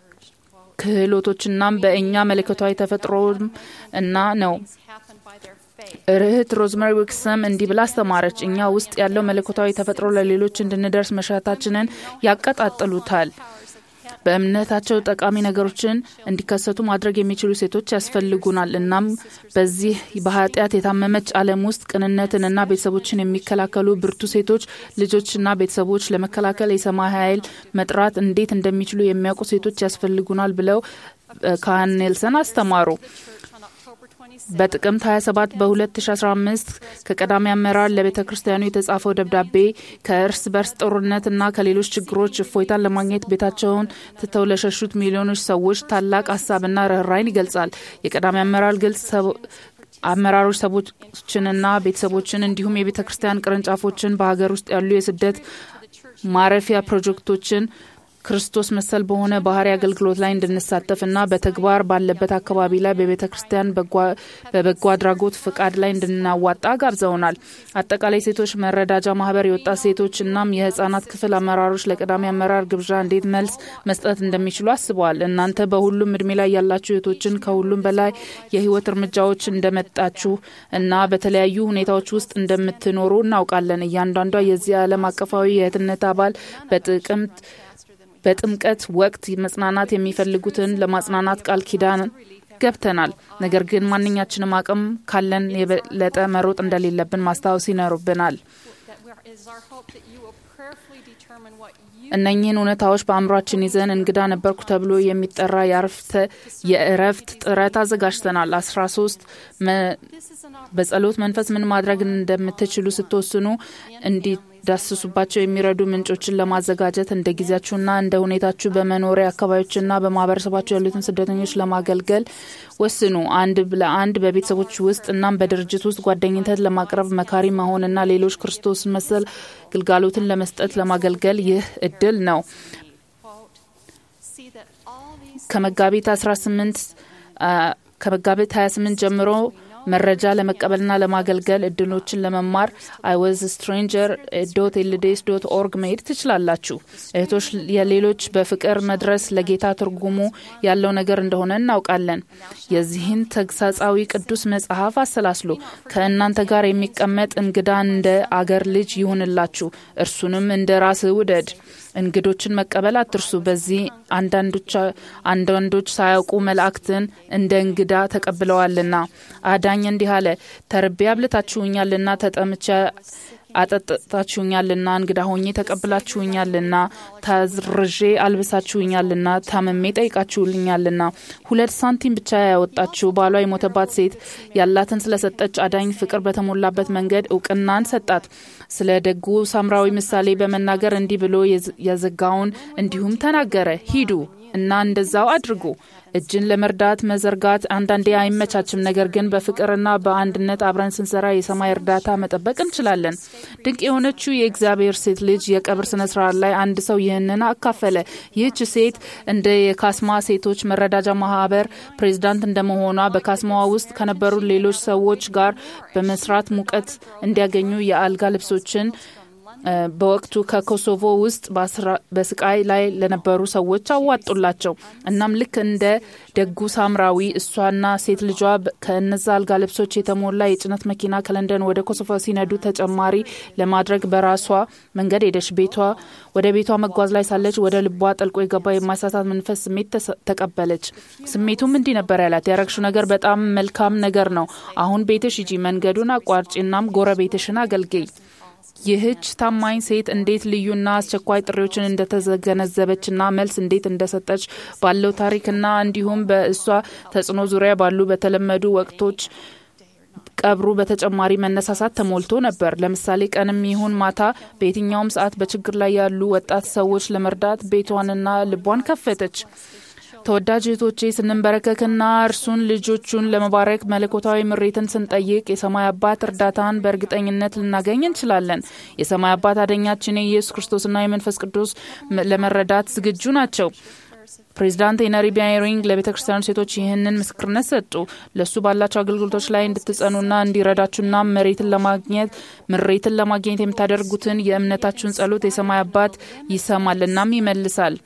ክህሎቶችናም በእኛ መለኮታዊ ተፈጥሮም እና ነው። እህት ሮዝመሪ ዊክሰም እንዲህ ብላ አስተማረች። እኛ ውስጥ ያለው መለኮታዊ ተፈጥሮ ለሌሎች እንድንደርስ መሻታችንን ያቀጣጥሉታል። በእምነታቸው ጠቃሚ ነገሮችን እንዲከሰቱ ማድረግ የሚችሉ ሴቶች ያስፈልጉናል። እናም በዚህ በኃጢአት የታመመች ዓለም ውስጥ ቅንነትንና ቤተሰቦችን የሚከላከሉ ብርቱ ሴቶች ልጆችና ቤተሰቦች ለመከላከል የሰማይ ኃይል መጥራት እንዴት እንደሚችሉ የሚያውቁ ሴቶች ያስፈልጉናል ብለው ካህን ኔልሰን አስተማሩ። በጥቅምት 27 በ2015 ከቀዳሚ አመራር ለቤተ ክርስቲያኑ የተጻፈው ደብዳቤ ከእርስ በርስ ጦርነትና ከሌሎች ችግሮች እፎይታን ለማግኘት ቤታቸውን ትተው ለሸሹት ሚሊዮኖች ሰዎች ታላቅ ሀሳብና ርኅራይን ይገልጻል። የቀዳሚ አመራር ግልጽ አመራሮች ሰዎችንና ቤተሰቦችን እንዲሁም የቤተ ክርስቲያን ቅርንጫፎችን በሀገር ውስጥ ያሉ የስደት ማረፊያ ፕሮጀክቶችን ክርስቶስ መሰል በሆነ ባህሪ አገልግሎት ላይ እንድንሳተፍና በተግባር ባለበት አካባቢ ላይ በቤተ ክርስቲያን በበጎ አድራጎት ፍቃድ ላይ እንድናዋጣ ጋብዘውናል። አጠቃላይ ሴቶች መረዳጃ ማህበር፣ የወጣት ሴቶች እናም የህጻናት ክፍል አመራሮች ለቅዳሜ አመራር ግብዣ እንዴት መልስ መስጠት እንደሚችሉ አስበዋል። እናንተ በሁሉም እድሜ ላይ ያላችሁ እህቶችን ከሁሉም በላይ የህይወት እርምጃዎች እንደመጣችሁ እና በተለያዩ ሁኔታዎች ውስጥ እንደምትኖሩ እናውቃለን። እያንዳንዷ የዚህ ዓለም አቀፋዊ የእህትነት አባል በጥቅምት በጥምቀት ወቅት መጽናናት የሚፈልጉትን ለማጽናናት ቃል ኪዳን ገብተናል። ነገር ግን ማንኛችንም አቅም ካለን የበለጠ መሮጥ እንደሌለብን ማስታወስ ይኖርብናል። እነኚህን እውነታዎች በአእምሯችን ይዘን እንግዳ ነበርኩ ተብሎ የሚጠራ የእረፍት ጥረት አዘጋጅተናል። አስራ ሶስት በጸሎት መንፈስ ምን ማድረግ እንደምትችሉ ስትወስኑ እንዲዳስሱባቸው የሚረዱ ምንጮችን ለማዘጋጀት እንደ ጊዜያችሁና እንደ ሁኔታችሁ በመኖሪያ አካባቢዎችና በማህበረሰባችሁ ያሉትን ስደተኞች ለማገልገል ወስኑ። አንድ ለአንድ በቤተሰቦች ውስጥ እናም በድርጅት ውስጥ ጓደኝነት ለማቅረብ መካሪ መሆንና ሌሎች ክርስቶስ መሰል ግልጋሎትን ለመስጠት ለማገልገል ይህ እድል ነው። ከመጋቢት 18 ከመጋቢት 28 ጀምሮ መረጃ ለመቀበልና ለማገልገል እድሎችን ለመማር አይወዝ ስትሬንጀር ዶት ኤልዴስ ዶት ኦርግ መሄድ ትችላላችሁ። እህቶች የሌሎች በፍቅር መድረስ ለጌታ ትርጉሙ ያለው ነገር እንደሆነ እናውቃለን። የዚህን ተግሳጻዊ ቅዱስ መጽሐፍ አሰላስሉ። ከእናንተ ጋር የሚቀመጥ እንግዳ እንደ አገር ልጅ ይሁንላችሁ፣ እርሱንም እንደ ራስህ ውደድ። እንግዶችን መቀበል አትርሱ። በዚህ አንዳንዶች ሳያውቁ መላእክትን እንደ እንግዳ ተቀብለዋልና። አዳኝ እንዲህ አለ፣ ተርቤ አብልታችሁኛልና፣ ተጠምቼ አጠጥታችሁኛልና፣ እንግዳ ሆኜ ተቀብላችሁኛልና፣ ታዝርዤ አልብሳችሁኛልና፣ ታመሜ ጠይቃችሁልኛልና። ሁለት ሳንቲም ብቻ ያወጣችሁ ባሏ የሞተባት ሴት ያላትን ስለሰጠች አዳኝ ፍቅር በተሞላበት መንገድ እውቅናን ሰጣት። ስለ ደጉ ሳምራዊ ምሳሌ በመናገር እንዲህ ብሎ የዘጋውን እንዲሁም ተናገረ፣ ሂዱ እና እንደዛው አድርጉ። እጅን ለመርዳት መዘርጋት አንዳንዴ አይመቻችም። ነገር ግን በፍቅርና በአንድነት አብረን ስንሰራ የሰማይ እርዳታ መጠበቅ እንችላለን። ድንቅ የሆነችው የእግዚአብሔር ሴት ልጅ የቀብር ስነ ስርዓት ላይ አንድ ሰው ይህንን አካፈለ። ይህች ሴት እንደ የካስማ ሴቶች መረዳጃ ማህበር ፕሬዚዳንት እንደመሆኗ በካስማዋ ውስጥ ከነበሩ ሌሎች ሰዎች ጋር በመስራት ሙቀት እንዲያገኙ የአልጋ ልብሶችን በወቅቱ ከኮሶቮ ውስጥ በስቃይ ላይ ለነበሩ ሰዎች አዋጡላቸው። እናም ልክ እንደ ደጉ ሳምራዊ እሷና ሴት ልጇ ከእነዛ አልጋ ልብሶች የተሞላ የጭነት መኪና ከለንደን ወደ ኮሶቮ ሲነዱ ተጨማሪ ለማድረግ በራሷ መንገድ ሄደች። ቤቷ ወደ ቤቷ መጓዝ ላይ ሳለች ወደ ልቧ ጠልቆ የገባ የማሳሳት መንፈስ ስሜት ተቀበለች። ስሜቱም እንዲህ ነበር ያላት፣ ያረግሹ ነገር በጣም መልካም ነገር ነው። አሁን ቤትሽ ሂጂ፣ መንገዱን አቋርጪ፣ እናም ጎረቤትሽን አገልግይ። ይህች ታማኝ ሴት እንዴት ልዩና አስቸኳይ ጥሪዎችን እንደተገነዘበችና መልስ እንዴት እንደሰጠች ባለው ታሪክና እንዲሁም በእሷ ተጽዕኖ ዙሪያ ባሉ በተለመዱ ወቅቶች ቀብሩ በተጨማሪ መነሳሳት ተሞልቶ ነበር። ለምሳሌ ቀንም ይሁን ማታ በየትኛውም ሰዓት በችግር ላይ ያሉ ወጣት ሰዎች ለመርዳት ቤቷንና ልቧን ከፈተች። ተወዳጅ እህቶቼ ስንንበረከክና እርሱን ልጆቹን ለመባረክ መለኮታዊ ምሬትን ስንጠይቅ የሰማይ አባት እርዳታን በእርግጠኝነት ልናገኝ እንችላለን። የሰማይ አባት አደኛችን የኢየሱስ ክርስቶስና የመንፈስ ቅዱስ ለመረዳት ዝግጁ ናቸው። ፕሬዚዳንት ሄነሪ ቢያሪንግ ለቤተ ክርስቲያኑ ሴቶች ይህንን ምስክርነት ሰጡ። ለእሱ ባላቸው አገልግሎቶች ላይ እንድትጸኑና እንዲረዳችሁና መሬትን ለማግኘት ምሬትን ለማግኘት የምታደርጉትን የእምነታችሁን ጸሎት የሰማይ አባት ይሰማል እናም ይመልሳል።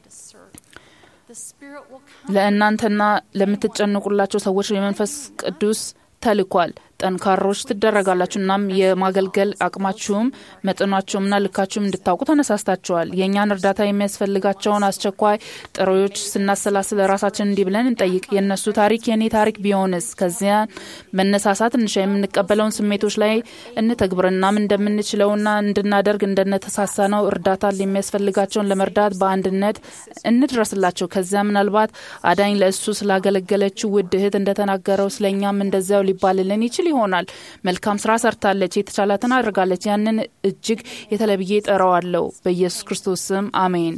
ለእናንተና ለምትጨንቁላቸው ሰዎች የመንፈስ ቅዱስ ተልኳል። ጠንካሮች ትደረጋላችሁ። እናም የማገልገል አቅማችሁም መጠናቸውምና ልካችሁም እንድታውቁ ተነሳስታችኋል። የእኛን እርዳታ የሚያስፈልጋቸውን አስቸኳይ ጥሪዎች ስናሰላስል ራሳችን እንዲህ ብለን እንጠይቅ፣ የእነሱ ታሪክ የእኔ ታሪክ ቢሆንስ? ከዚያን መነሳሳት እንሻ፣ የምንቀበለውን ስሜቶች ላይ እንተግብር። እናም እንደምንችለውና እንድናደርግ እንደነተሳሳ ነው እርዳታ የሚያስፈልጋቸውን ለመርዳት በአንድነት እንድረስላቸው። ከዚያ ምናልባት አዳኝ ለእሱ ስላገለገለችው ውድ እህት እንደተናገረው ስለእኛም እንደዚያው ሊባልልን ይችል ይሆናል። መልካም ስራ ሰርታለች፣ የተቻላትን አድርጋለች። ያንን እጅግ የተለብዬ ጠራዋለሁ። በኢየሱስ ክርስቶስ ስም አሜን።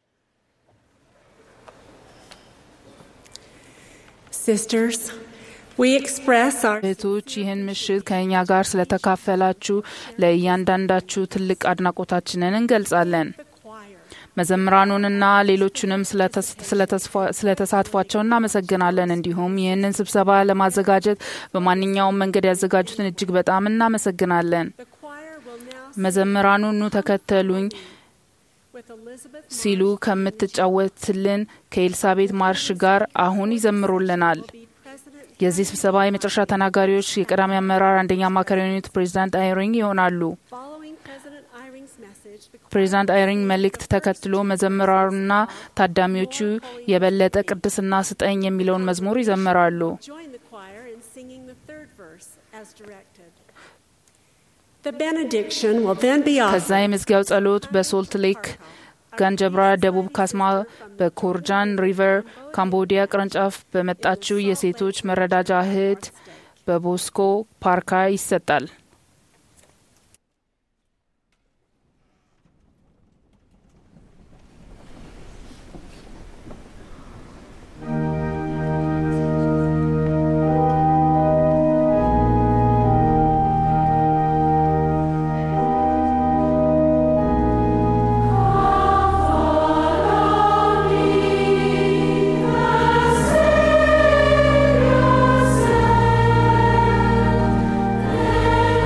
Sisters, We express our እህቶች ይህን ምሽት ከእኛ ጋር ስለተካፈላችሁ ለእያንዳንዳችሁ ትልቅ አድናቆታችንን እንገልጻለን። መዘምራኑንና ሌሎቹንም ስለተሳትፏቸው እናመሰግናለን። እንዲሁም ይህንን ስብሰባ ለማዘጋጀት በማንኛውም መንገድ ያዘጋጁትን እጅግ በጣም እናመሰግናለን። መዘምራኑ ኑ ተከተሉኝ ሲሉ ከምትጫወትልን ከኤልሳቤት ማርሽ ጋር አሁን ይዘምሩልናል። የዚህ ስብሰባ የመጨረሻ ተናጋሪዎች የቀዳሚ አመራር አንደኛ አማካሪ የሆኑት ፕሬዚዳንት አይሪንግ ይሆናሉ። ፕሬዚዳንት አይሪንግ መልእክት ተከትሎ መዘምራኑና ታዳሚዎቹ የበለጠ ቅድስና ስጠኝ የሚለውን መዝሙር ይዘምራሉ። ከዛ የመዝጊያው ጸሎት በሶልት ሌክ ጋንጀብራ ደቡብ ካስማ በኮርጃን ሪቨር ካምቦዲያ ቅርንጫፍ በመጣችው የሴቶች መረዳጃ እህት በቦስኮ ፓርካ ይሰጣል። Savior,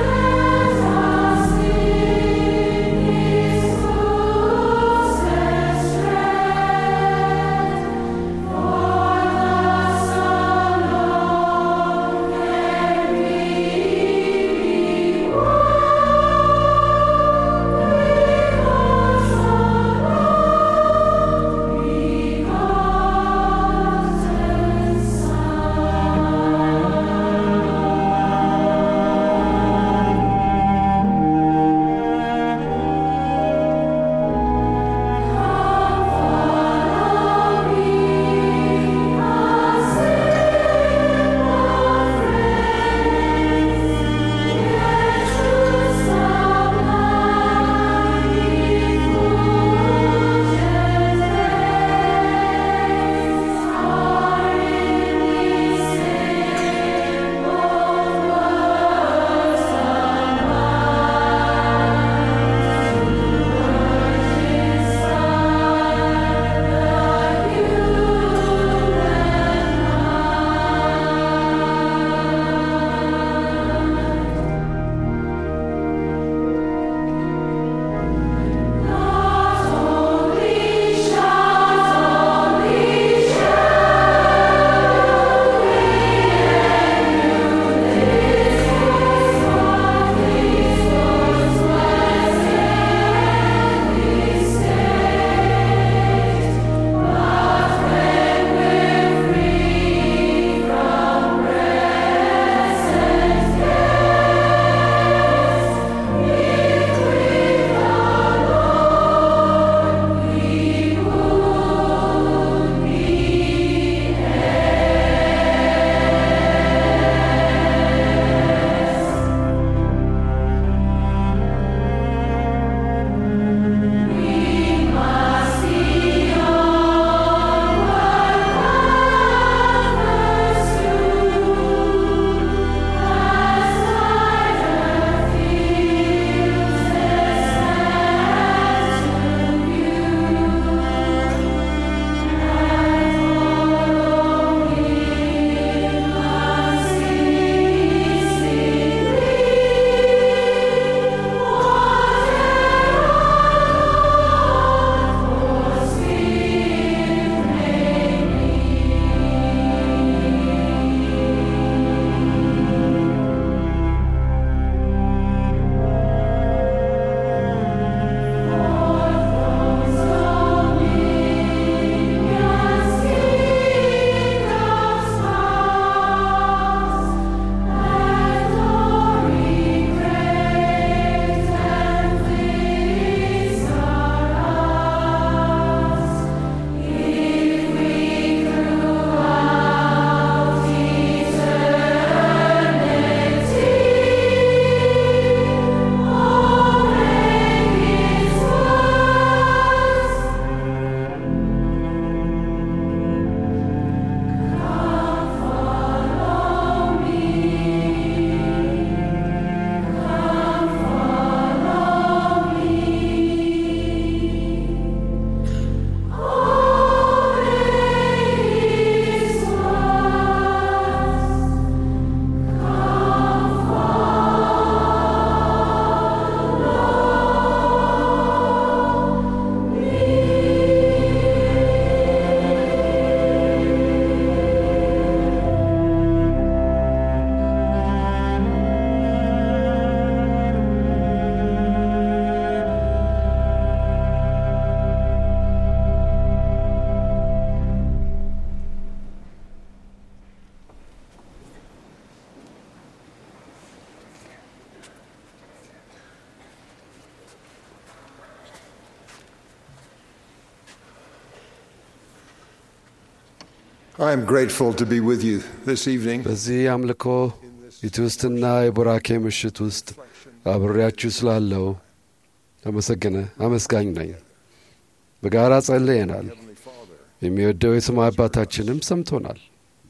I am grateful to be with you this evening. በዚህ አምልኮ የትውስትና የቡራኬ ምሽት ውስጥ አብሬያችሁ ስላለው አመሰግነ አመስጋኝ ነኝ። በጋራ ጸልየናል። የሚወደው የሰማይ አባታችንም ሰምቶናል።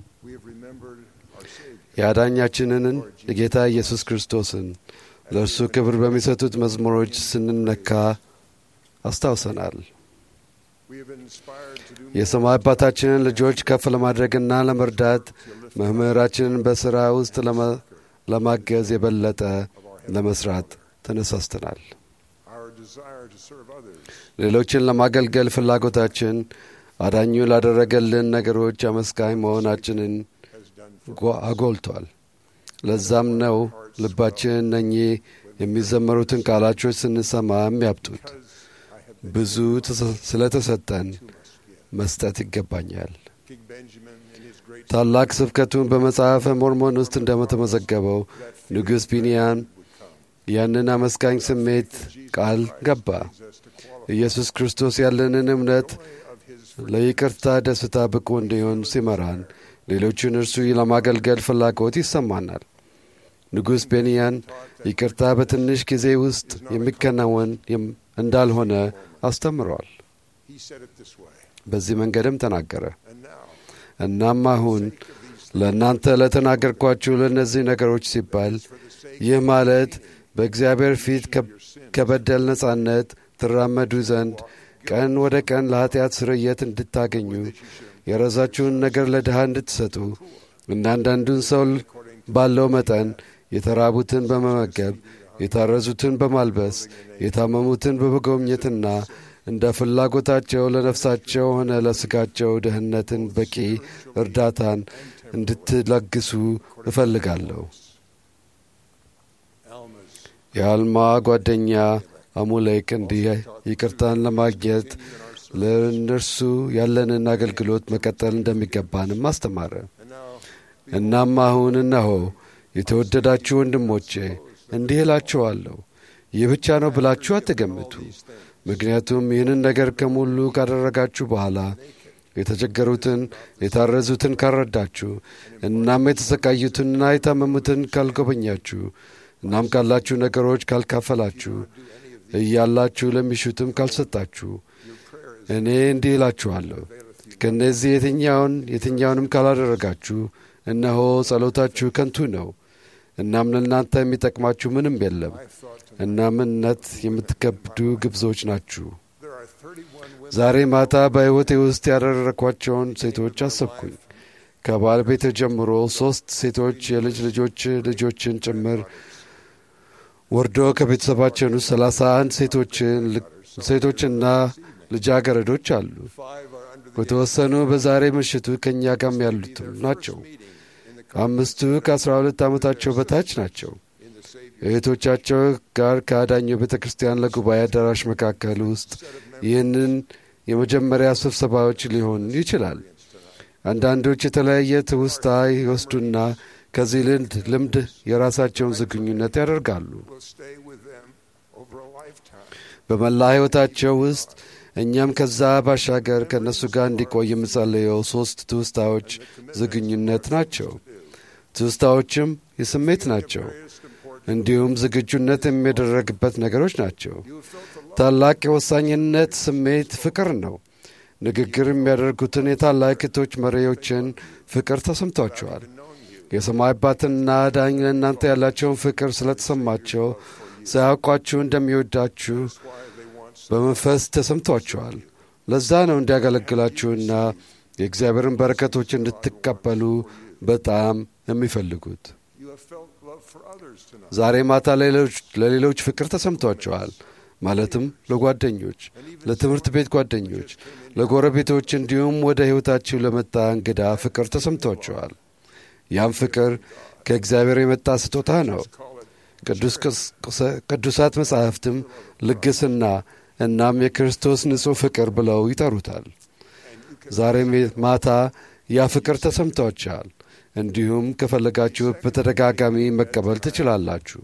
የአዳኛችንን የጌታ ኢየሱስ ክርስቶስን ለእርሱ ክብር በሚሰጡት መዝሙሮች ስንነካ አስታውሰናል። የሰማይ አባታችንን ልጆች ከፍ ለማድረግና ለመርዳት መምህራችንን በሥራ ውስጥ ለማገዝ የበለጠ ለመስራት ተነሳስተናል። ሌሎችን ለማገልገል ፍላጎታችን አዳኙ ላደረገልን ነገሮች አመስጋኝ መሆናችንን አጎልቷል። ለዛም ነው ልባችን እነኚህ የሚዘመሩትን ቃላቾች ስንሰማ የሚያብጡት። ብዙ ስለተሰጠን መስጠት ይገባኛል። ታላቅ ስብከቱን በመጽሐፈ ሞርሞን ውስጥ እንደተመዘገበው ንጉሥ ቢንያን ያንን አመስጋኝ ስሜት ቃል ገባ። ኢየሱስ ክርስቶስ ያለንን እምነት ለይቅርታ ደስታ ብቁ እንዲሆን ሲመራን ሌሎችን እርሱ ለማገልገል ፍላጎት ይሰማናል። ንጉሥ ቤንያን ይቅርታ በትንሽ ጊዜ ውስጥ የሚከናወን እንዳልሆነ አስተምረዋል። በዚህ መንገድም ተናገረ። እናም አሁን ለእናንተ ለተናገርኳችሁ ለእነዚህ ነገሮች ሲባል ይህ ማለት በእግዚአብሔር ፊት ከበደል ነጻነት ትራመዱ ዘንድ ቀን ወደ ቀን ለኀጢአት ስርየት እንድታገኙ የራሳችሁን ነገር ለድሃ እንድትሰጡ እና አንዳንዱን ሰው ባለው መጠን የተራቡትን በመመገብ የታረዙትን በማልበስ የታመሙትን በመጎብኘትና እንደ ፍላጎታቸው ለነፍሳቸው ሆነ ለሥጋቸው ደህንነትን በቂ እርዳታን እንድትለግሱ እፈልጋለሁ። የአልማ ጓደኛ አሙሌክ እንዲህ ይቅርታን ለማግኘት ለእነርሱ ያለንን አገልግሎት መቀጠል እንደሚገባንም አስተማረ። እናም አሁን እነሆ የተወደዳችሁ ወንድሞቼ እንዲህ እላችኋለሁ፣ ይህ ብቻ ነው ብላችሁ አትገምቱ። ምክንያቱም ይህንን ነገር ከሙሉ ካደረጋችሁ በኋላ የተቸገሩትን፣ የታረዙትን ካልረዳችሁ፣ እናም የተሰቃዩትንና የታመሙትን ካልጎበኛችሁ፣ እናም ካላችሁ ነገሮች ካልካፈላችሁ፣ እያላችሁ ለሚሹትም ካልሰጣችሁ እኔ እንዲህ እላችኋለሁ ከእነዚህ የትኛውን የትኛውንም ካላደረጋችሁ እነሆ ጸሎታችሁ ከንቱ ነው። እናም ለእናንተ የሚጠቅማችሁ ምንም የለም። እናም እምነት የምትከብዱ ግብዞች ናችሁ። ዛሬ ማታ በሕይወቴ ውስጥ ያደረግኳቸውን ሴቶች አሰብኩኝ። ከባለቤቴ ጀምሮ ሦስት ሴቶች የልጅ ልጆች ልጆችን ጭምር ወርዶ ከቤተሰባችን ውስጥ ሰላሳ አንድ ሴቶችና ልጃገረዶች አሉ። በተወሰኑ በዛሬ ምሽቱ ከእኛ ጋም ያሉትም ናቸው። አምስቱ ከአስራ ሁለት ዓመታቸው በታች ናቸው። እህቶቻቸው ጋር ከአዳኙ ቤተ ክርስቲያን ለጉባኤ አዳራሽ መካከል ውስጥ ይህንን የመጀመሪያ ስብሰባዎች ሊሆን ይችላል። አንዳንዶች የተለያየ ትውስታ ይወስዱና ከዚህ ልምድ ልምድ የራሳቸውን ዝግኙነት ያደርጋሉ። በመላ ሕይወታቸው ውስጥ እኛም ከዛ ባሻገር ከእነሱ ጋር እንዲቆይ የምጸልየው ሦስት ትውስታዎች ዝግኙነት ናቸው። ትውስታዎችም የስሜት ናቸው፣ እንዲሁም ዝግጁነት የሚደረግበት ነገሮች ናቸው። ታላቅ የወሳኝነት ስሜት ፍቅር ነው። ንግግር የሚያደርጉትን የታላቅቶች መሪዎችን ፍቅር ተሰምቷቸዋል። የሰማይ አባትና ዳኝ ለእናንተ ያላቸውን ፍቅር ስለተሰማቸው ሳያውቋችሁ እንደሚወዳችሁ በመንፈስ ተሰምቷቸዋል። ለዛ ነው እንዲያገለግላችሁና የእግዚአብሔርን በረከቶች እንድትቀበሉ በጣም የሚፈልጉት። ዛሬ ማታ ለሌሎች ፍቅር ተሰምቷቸዋል። ማለትም ለጓደኞች፣ ለትምህርት ቤት ጓደኞች፣ ለጎረቤቶች እንዲሁም ወደ ሕይወታችሁ ለመጣ እንግዳ ፍቅር ተሰምቷቸዋል። ያም ፍቅር ከእግዚአብሔር የመጣ ስጦታ ነው። ቅዱሳት መጻሕፍትም ልግስና እናም የክርስቶስ ንጹሕ ፍቅር ብለው ይጠሩታል። ዛሬም ማታ ያ ፍቅር ተሰምቷችኋል። እንዲሁም ከፈለጋችሁ በተደጋጋሚ መቀበል ትችላላችሁ።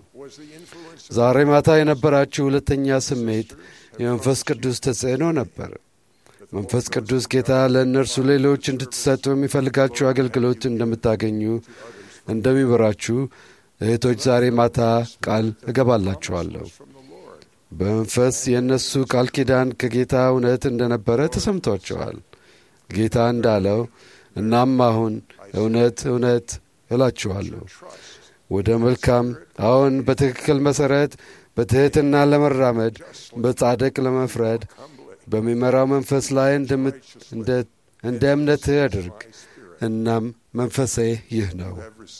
ዛሬ ማታ የነበራችሁ ሁለተኛ ስሜት የመንፈስ ቅዱስ ተጽዕኖ ነበር። መንፈስ ቅዱስ ጌታ ለእነርሱ ሌሎች እንድትሰጡ የሚፈልጋችሁ አገልግሎት እንደምታገኙ እንደሚበራችሁ እህቶች ዛሬ ማታ ቃል እገባላችኋለሁ። በመንፈስ የእነሱ ቃል ኪዳን ከጌታ እውነት እንደነበረ ተሰምቷቸዋል። ጌታ እንዳለው እናም አሁን እውነት እውነት እላችኋለሁ ወደ መልካም አሁን በትክክል መሠረት በትሕትና ለመራመድ በጻድቅ ለመፍረድ በሚመራው መንፈስ ላይ እንደ እምነትህ አድርግ። እናም መንፈሴ ይህ ነው።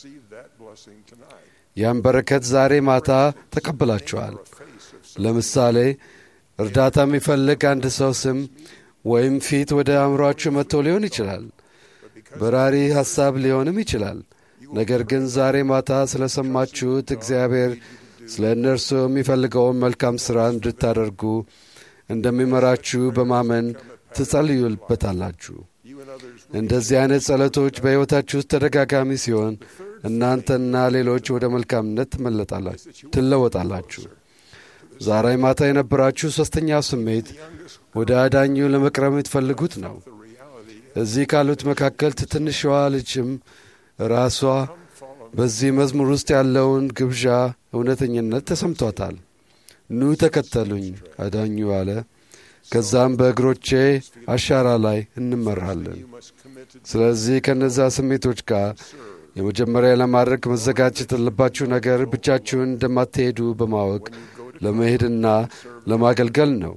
ያን በረከት ዛሬ ማታ ተቀብላችኋል። ለምሳሌ እርዳታ የሚፈልግ አንድ ሰው ስም ወይም ፊት ወደ አእምሮአችሁ መጥቶ ሊሆን ይችላል። በራሪ ሐሳብ ሊሆንም ይችላል። ነገር ግን ዛሬ ማታ ስለ ሰማችሁት እግዚአብሔር ስለ እነርሱ የሚፈልገውን መልካም ሥራ እንድታደርጉ እንደሚመራችሁ በማመን ትጸልዩበታላችሁ። እንደዚህ አይነት ጸሎቶች በሕይወታችሁ ውስጥ ተደጋጋሚ ሲሆን እናንተና ሌሎች ወደ መልካምነት ትለወጣላችሁ። ዛሬ ማታ የነበራችሁ ሦስተኛው ስሜት ወደ አዳኙ ለመቅረብ የምትፈልጉት ነው። እዚህ ካሉት መካከል ትንሿ ልጅም ራሷ በዚህ መዝሙር ውስጥ ያለውን ግብዣ እውነተኝነት ተሰምቷታል። ኑ ተከተሉኝ አዳኙ አለ። ከዛም በእግሮቼ አሻራ ላይ እንመራለን። ስለዚህ ከነዛ ስሜቶች ጋር የመጀመሪያ ለማድረግ መዘጋጀት ያለባችሁ ነገር ብቻችሁን እንደማትሄዱ በማወቅ ለመሄድና ለማገልገል ነው።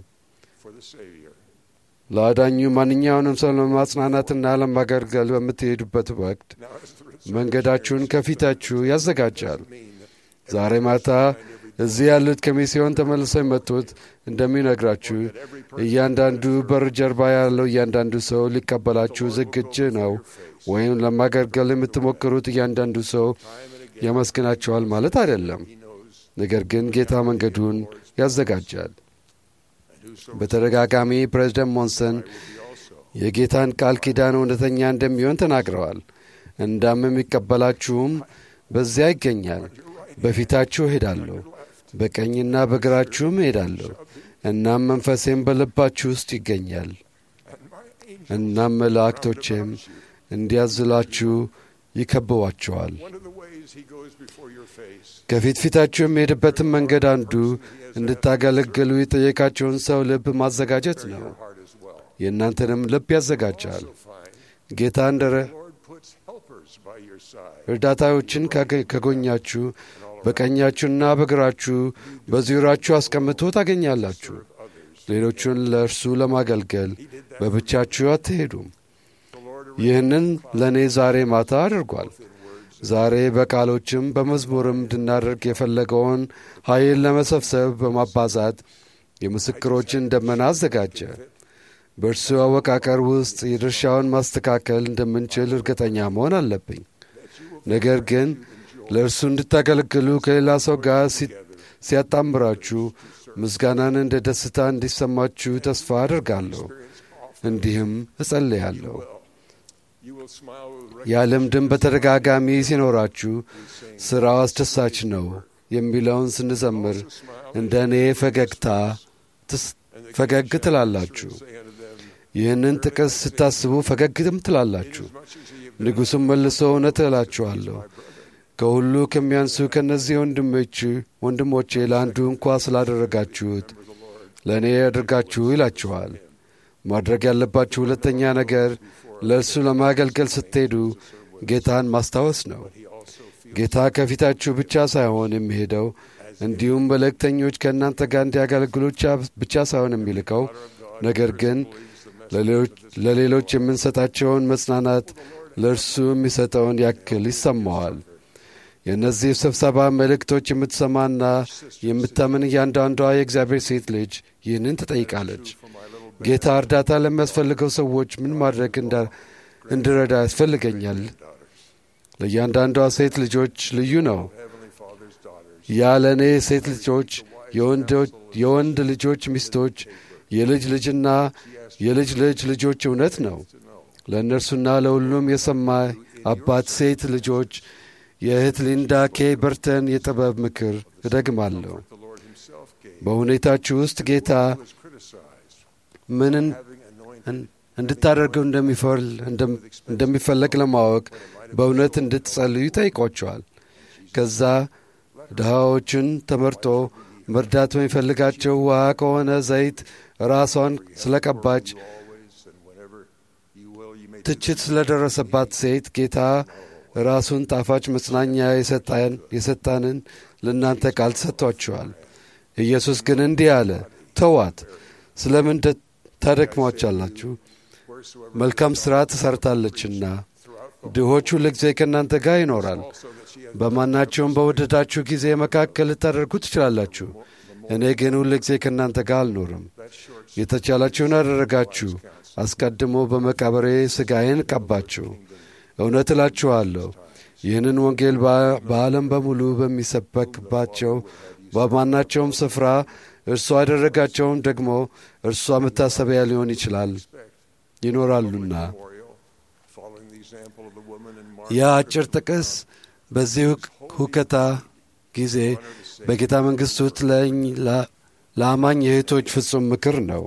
ለአዳኙ ማንኛውንም ሰው ለማጽናናትና ለማገልገል በምትሄዱበት ወቅት መንገዳችሁን ከፊታችሁ ያዘጋጃል። ዛሬ ማታ እዚህ ያሉት ከሚስዮን ተመልሰው የመጡት እንደሚነግራችሁ እያንዳንዱ በር ጀርባ ያለው እያንዳንዱ ሰው ሊቀበላችሁ ዝግጅ ነው፣ ወይም ለማገልገል የምትሞክሩት እያንዳንዱ ሰው ያመስግናችኋል ማለት አይደለም። ነገር ግን ጌታ መንገዱን ያዘጋጃል። በተደጋጋሚ ፕሬዝደንት ሞንሰን የጌታን ቃል ኪዳን እውነተኛ እንደሚሆን ተናግረዋል። እንዳም የሚቀበላችሁም በዚያ ይገኛል። በፊታችሁ እሄዳለሁ፣ በቀኝና በግራችሁም እሄዳለሁ። እናም መንፈሴም በልባችሁ ውስጥ ይገኛል። እናም መላእክቶቼም እንዲያዝላችሁ ይከብቧችኋል። ከፊት ፊታችሁ የሚሄድበትን መንገድ አንዱ እንድታገለግሉ የጠየቃቸውን ሰው ልብ ማዘጋጀት ነው። የእናንተንም ልብ ያዘጋጃል። ጌታ እንደረ እርዳታዎችን ከጎኛችሁ በቀኛችሁና በግራችሁ በዙሪያችሁ አስቀምጦ ታገኛላችሁ። ሌሎቹን ለእርሱ ለማገልገል በብቻችሁ አትሄዱም። ይህንን ለእኔ ዛሬ ማታ አድርጓል። ዛሬ በቃሎችም በመዝሙርም እንድናደርግ የፈለገውን ኃይል ለመሰብሰብ በማባዛት የምስክሮችን ደመና አዘጋጀ። በእርሱ አወቃቀር ውስጥ የድርሻውን ማስተካከል እንደምንችል እርግጠኛ መሆን አለብኝ። ነገር ግን ለእርሱ እንድታገለግሉ ከሌላ ሰው ጋር ሲያጣምራችሁ ምስጋናን እንደ ደስታ እንዲሰማችሁ ተስፋ አድርጋለሁ። እንዲህም እጸልያለሁ። ያ ልምድም በተደጋጋሚ ሲኖራችሁ ሥራው አስደሳች ነው የሚለውን ስንዘምር እንደ እኔ ፈገግታ ፈገግ ትላላችሁ። ይህንን ጥቅስ ስታስቡ ፈገግትም ትላላችሁ። ንጉሡም መልሶ እውነት እላችኋለሁ ከሁሉ ከሚያንሱ ከእነዚህ ወንድሞች ወንድሞቼ ለአንዱ እንኳ ስላደረጋችሁት ለእኔ ያደርጋችሁ ይላችኋል። ማድረግ ያለባችሁ ሁለተኛ ነገር ለእርሱ ለማገልገል ስትሄዱ ጌታን ማስታወስ ነው። ጌታ ከፊታችሁ ብቻ ሳይሆን የሚሄደው እንዲሁም መልእክተኞች ከእናንተ ጋር እንዲያገለግሉ ብቻ ሳይሆን የሚልከው ነገር ግን ለሌሎች የምንሰጣቸውን መጽናናት ለእርሱ የሚሰጠውን ያክል ይሰማዋል። የእነዚህ ስብሰባ መልእክቶች የምትሰማና የምታምን እያንዳንዷ የእግዚአብሔር ሴት ልጅ ይህንን ትጠይቃለች። ጌታ እርዳታ ለሚያስፈልገው ሰዎች ምን ማድረግ እንድረዳ ያስፈልገኛል? ለእያንዳንዷ ሴት ልጆች ልዩ ነው። ያ ለእኔ ሴት ልጆች፣ የወንድ ልጆች ሚስቶች፣ የልጅ ልጅና የልጅ ልጅ ልጆች እውነት ነው። ለእነርሱና ለሁሉም የሰማ አባት ሴት ልጆች የእህት ሊንዳ ኬ በርተን የጥበብ ምክር እደግማለሁ። በሁኔታችሁ ውስጥ ጌታ ምንን እንድታደርገው እንደሚፈለግ ለማወቅ በእውነት እንድትጸልዩ ይጠይቋቸዋል። ከዛ ድሃዎችን ተመርጦ መርዳት በሚፈልጋቸው ውሃ ከሆነ ዘይት ራሷን ስለቀባች ትችት ስለደረሰባት ሴት ጌታ ራሱን ጣፋጭ መጽናኛ የሰጣንን ለእናንተ ቃል ሰጥቷችኋል። ኢየሱስ ግን እንዲህ አለ፣ ተዋት፣ ስለምን ታደክሟቻላችሁ? መልካም ሥራ ትሰርታለችና ድሆች ሁልጊዜ ከእናንተ ጋር ይኖራል። በማናቸውም በወደዳችሁ ጊዜ መካከል ልታደርጉ ትችላላችሁ። እኔ ግን ሁልጊዜ ከእናንተ ጋር አልኖርም። የተቻላችሁን አደረጋችሁ። አስቀድሞ በመቃብሬ ሥጋዬን ቀባችሁ። እውነት እላችኋለሁ ይህንን ወንጌል በዓለም በሙሉ በሚሰበክባቸው በማናቸውም ስፍራ እርሷ ያደረጋቸውም ደግሞ እርሷ መታሰቢያ ሊሆን ይችላል ይኖራሉና። ያ አጭር ጥቅስ በዚህ ሁከታ ጊዜ በጌታ መንግሥት ውስጥ ለአማኝ እህቶች ፍጹም ምክር ነው።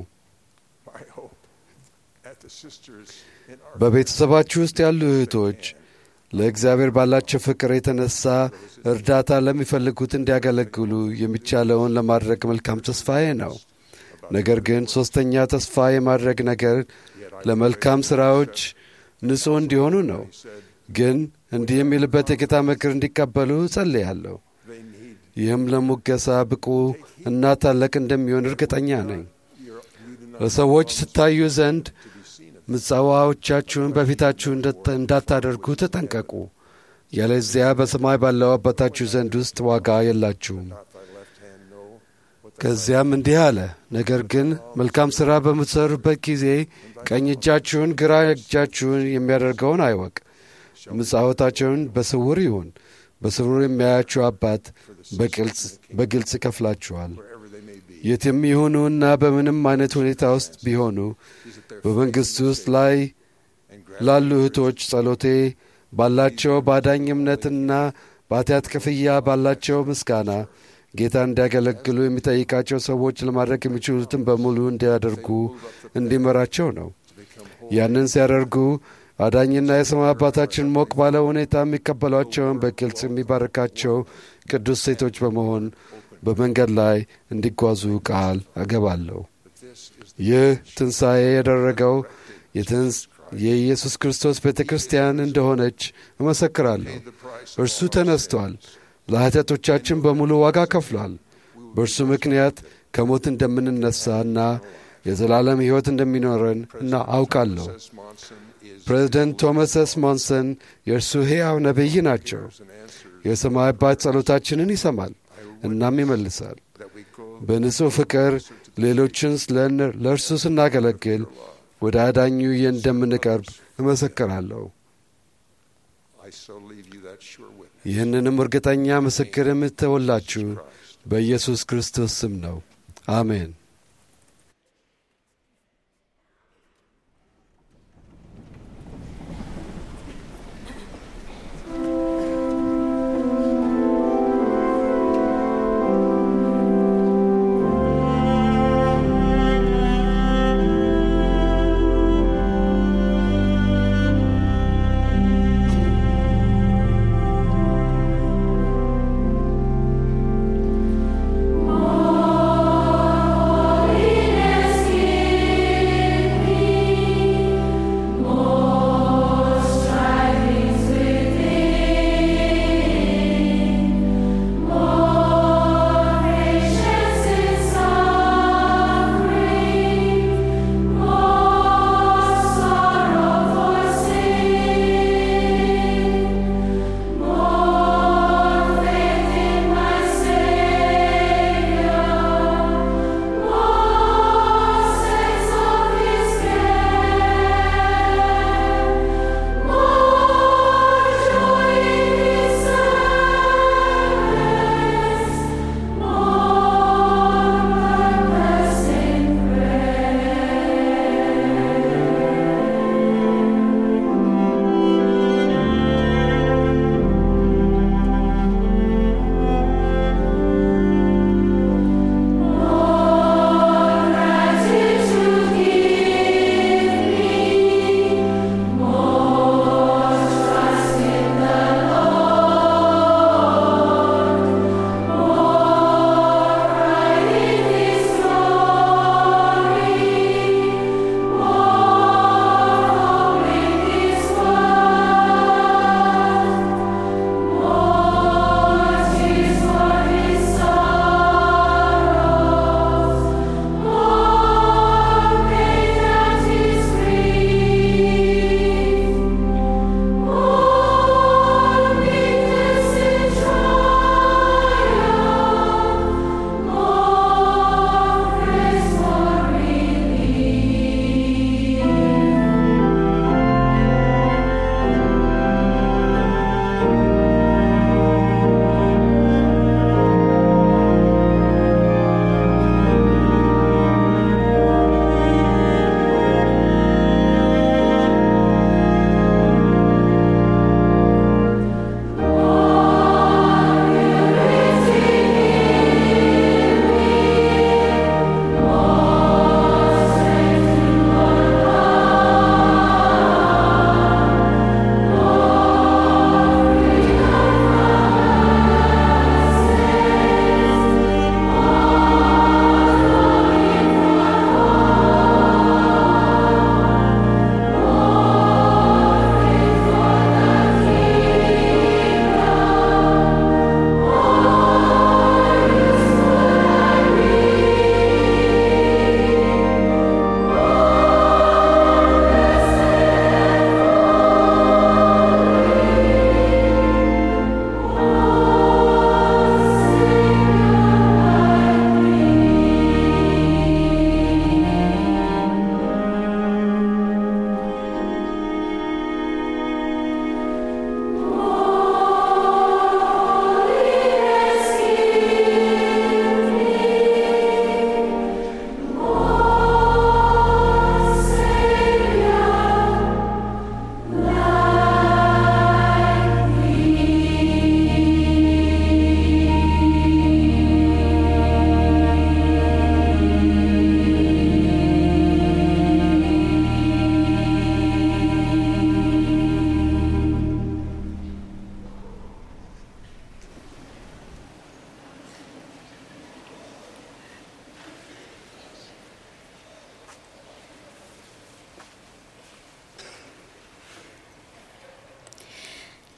በቤተሰባችሁ ውስጥ ያሉ እህቶች ለእግዚአብሔር ባላቸው ፍቅር የተነሳ እርዳታ ለሚፈልጉት እንዲያገለግሉ የሚቻለውን ለማድረግ መልካም ተስፋዬ ነው። ነገር ግን ሦስተኛ ተስፋ የማድረግ ነገር ለመልካም ሥራዎች ንጹሕ እንዲሆኑ ነው። ግን እንዲህ የሚልበት የጌታ ምክር እንዲቀበሉ እጸልያለሁ። ይህም ለሙገሳ ብቁ እና ታላቅ እንደሚሆን እርግጠኛ ነኝ። ለሰዎች ስታዩ ዘንድ ምጽዋዎቻችሁን በፊታችሁ እንዳታደርጉ ተጠንቀቁ። ያለዚያ በሰማይ ባለው አባታችሁ ዘንድ ውስጥ ዋጋ የላችሁም። ከዚያም እንዲህ አለ፣ ነገር ግን መልካም ሥራ በምትሠሩበት ጊዜ ቀኝ እጃችሁን ግራ እጃችሁን የሚያደርገውን አይወቅ። ምጽዋታቸውን በስውር ይሁን። በስውር የሚያያችሁ አባት በግልጽ ይከፍላችኋል። የትም ይሁኑና በምንም አይነት ሁኔታ ውስጥ ቢሆኑ በመንግሥት ውስጥ ላይ ላሉ እህቶች ጸሎቴ ባላቸው ባዳኝ እምነትና በኃጢአት ክፍያ ባላቸው ምስጋና ጌታ እንዲያገለግሉ የሚጠይቃቸው ሰዎች ለማድረግ የሚችሉትን በሙሉ እንዲያደርጉ እንዲመራቸው ነው። ያንን ሲያደርጉ አዳኝና የሰማይ አባታችን ሞቅ ባለ ሁኔታ የሚቀበሏቸውን በግልጽ የሚባርካቸው ቅዱስ ሴቶች በመሆን በመንገድ ላይ እንዲጓዙ ቃል አገባለሁ። ይህ ትንሣኤ ያደረገው የኢየሱስ ክርስቶስ ቤተ ክርስቲያን እንደሆነች እመሰክራለሁ። እርሱ ተነስቷል፣ ለኃጢአቶቻችን በሙሉ ዋጋ ከፍሏል። በእርሱ ምክንያት ከሞት እንደምንነሳና የዘላለም ሕይወት እንደሚኖረን እና አውቃለሁ። ፕሬዚደንት ቶማስ ኤስ ሞንሰን የእርሱ ሕያው ነቢይ ናቸው። የሰማይ አባት ጸሎታችንን ይሰማል እናም ይመልሳል። በንጹሕ ፍቅር ሌሎችን ለእርሱ ስናገለግል ወደ አዳኙ እንደምንቀርብ እመሰክራለሁ። ይህንንም እርግጠኛ ምስክር የምትተውላችሁ በኢየሱስ ክርስቶስ ስም ነው። አሜን። Oh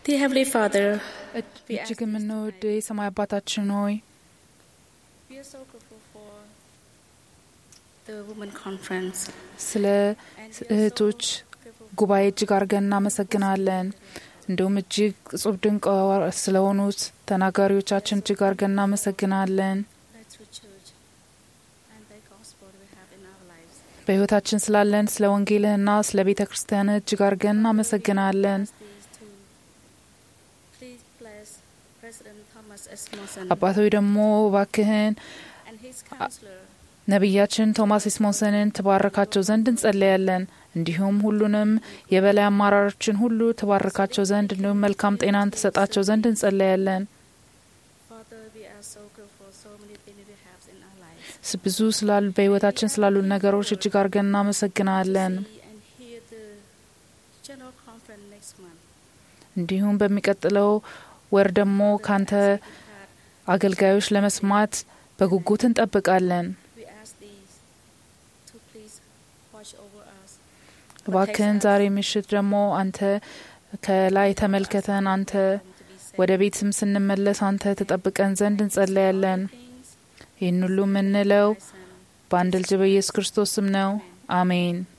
Dear Heavenly Father, እጅግ የምንወድ የሰማይ አባታችን ሆይ we are so grateful for the Women Conference. ስለ እህቶች ጉባኤ እጅግ አድርገን እናመሰግናለን። እንዲሁም እጅግ እጹብ ድንቅ ስለሆኑት ተናጋሪዎቻችን እጅግ አድርገን እናመሰግናለን። Thy true church and thy gospel we have in our lives. በሕይወታችን ስላለን ስለ ወንጌልህና ስለ ቤተ ክርስቲያን እጅግ አድርገን እናመሰግናለን። These two. Please bless President Thomas S. Monson አባቶች ደግሞ እባክህን and his counselor. ነቢያችን ቶማስ ኢስሞሰንን ትባርካቸው ዘንድ እንጸለያለን። እንዲሁም ሁሉንም የበላይ አመራሮችን ሁሉ ትባርካቸው ዘንድ እንዲሁም መልካም ጤናን ትሰጣቸው ዘንድ እንጸለያለን። Father, we are so grateful for so many things we have in our lives. ስ- ብዙ ስላሉ በሕይወታችን ስላሉ ነገሮች እጅግ አድርገን እናመሰግናለን። See and hear the general conference next month. እንዲሁም በሚቀጥለው ወር ደግሞ ካንተ አገልጋዮች ለመስማት በጉጉት እንጠብቃለን። We ask these to please watch over us. እባክህን ዛሬ ምሽት ደግሞ አንተ ከላይ ተመልከተን፣ አንተ ወደ ቤትም ስንመለስ አንተ ተጠብቀን ዘንድ እንጸለያለን። ይህን ሁሉ የምንለው በአንድ ልጅ በኢየሱስ ክርስቶስ ስም ነው። አሜን።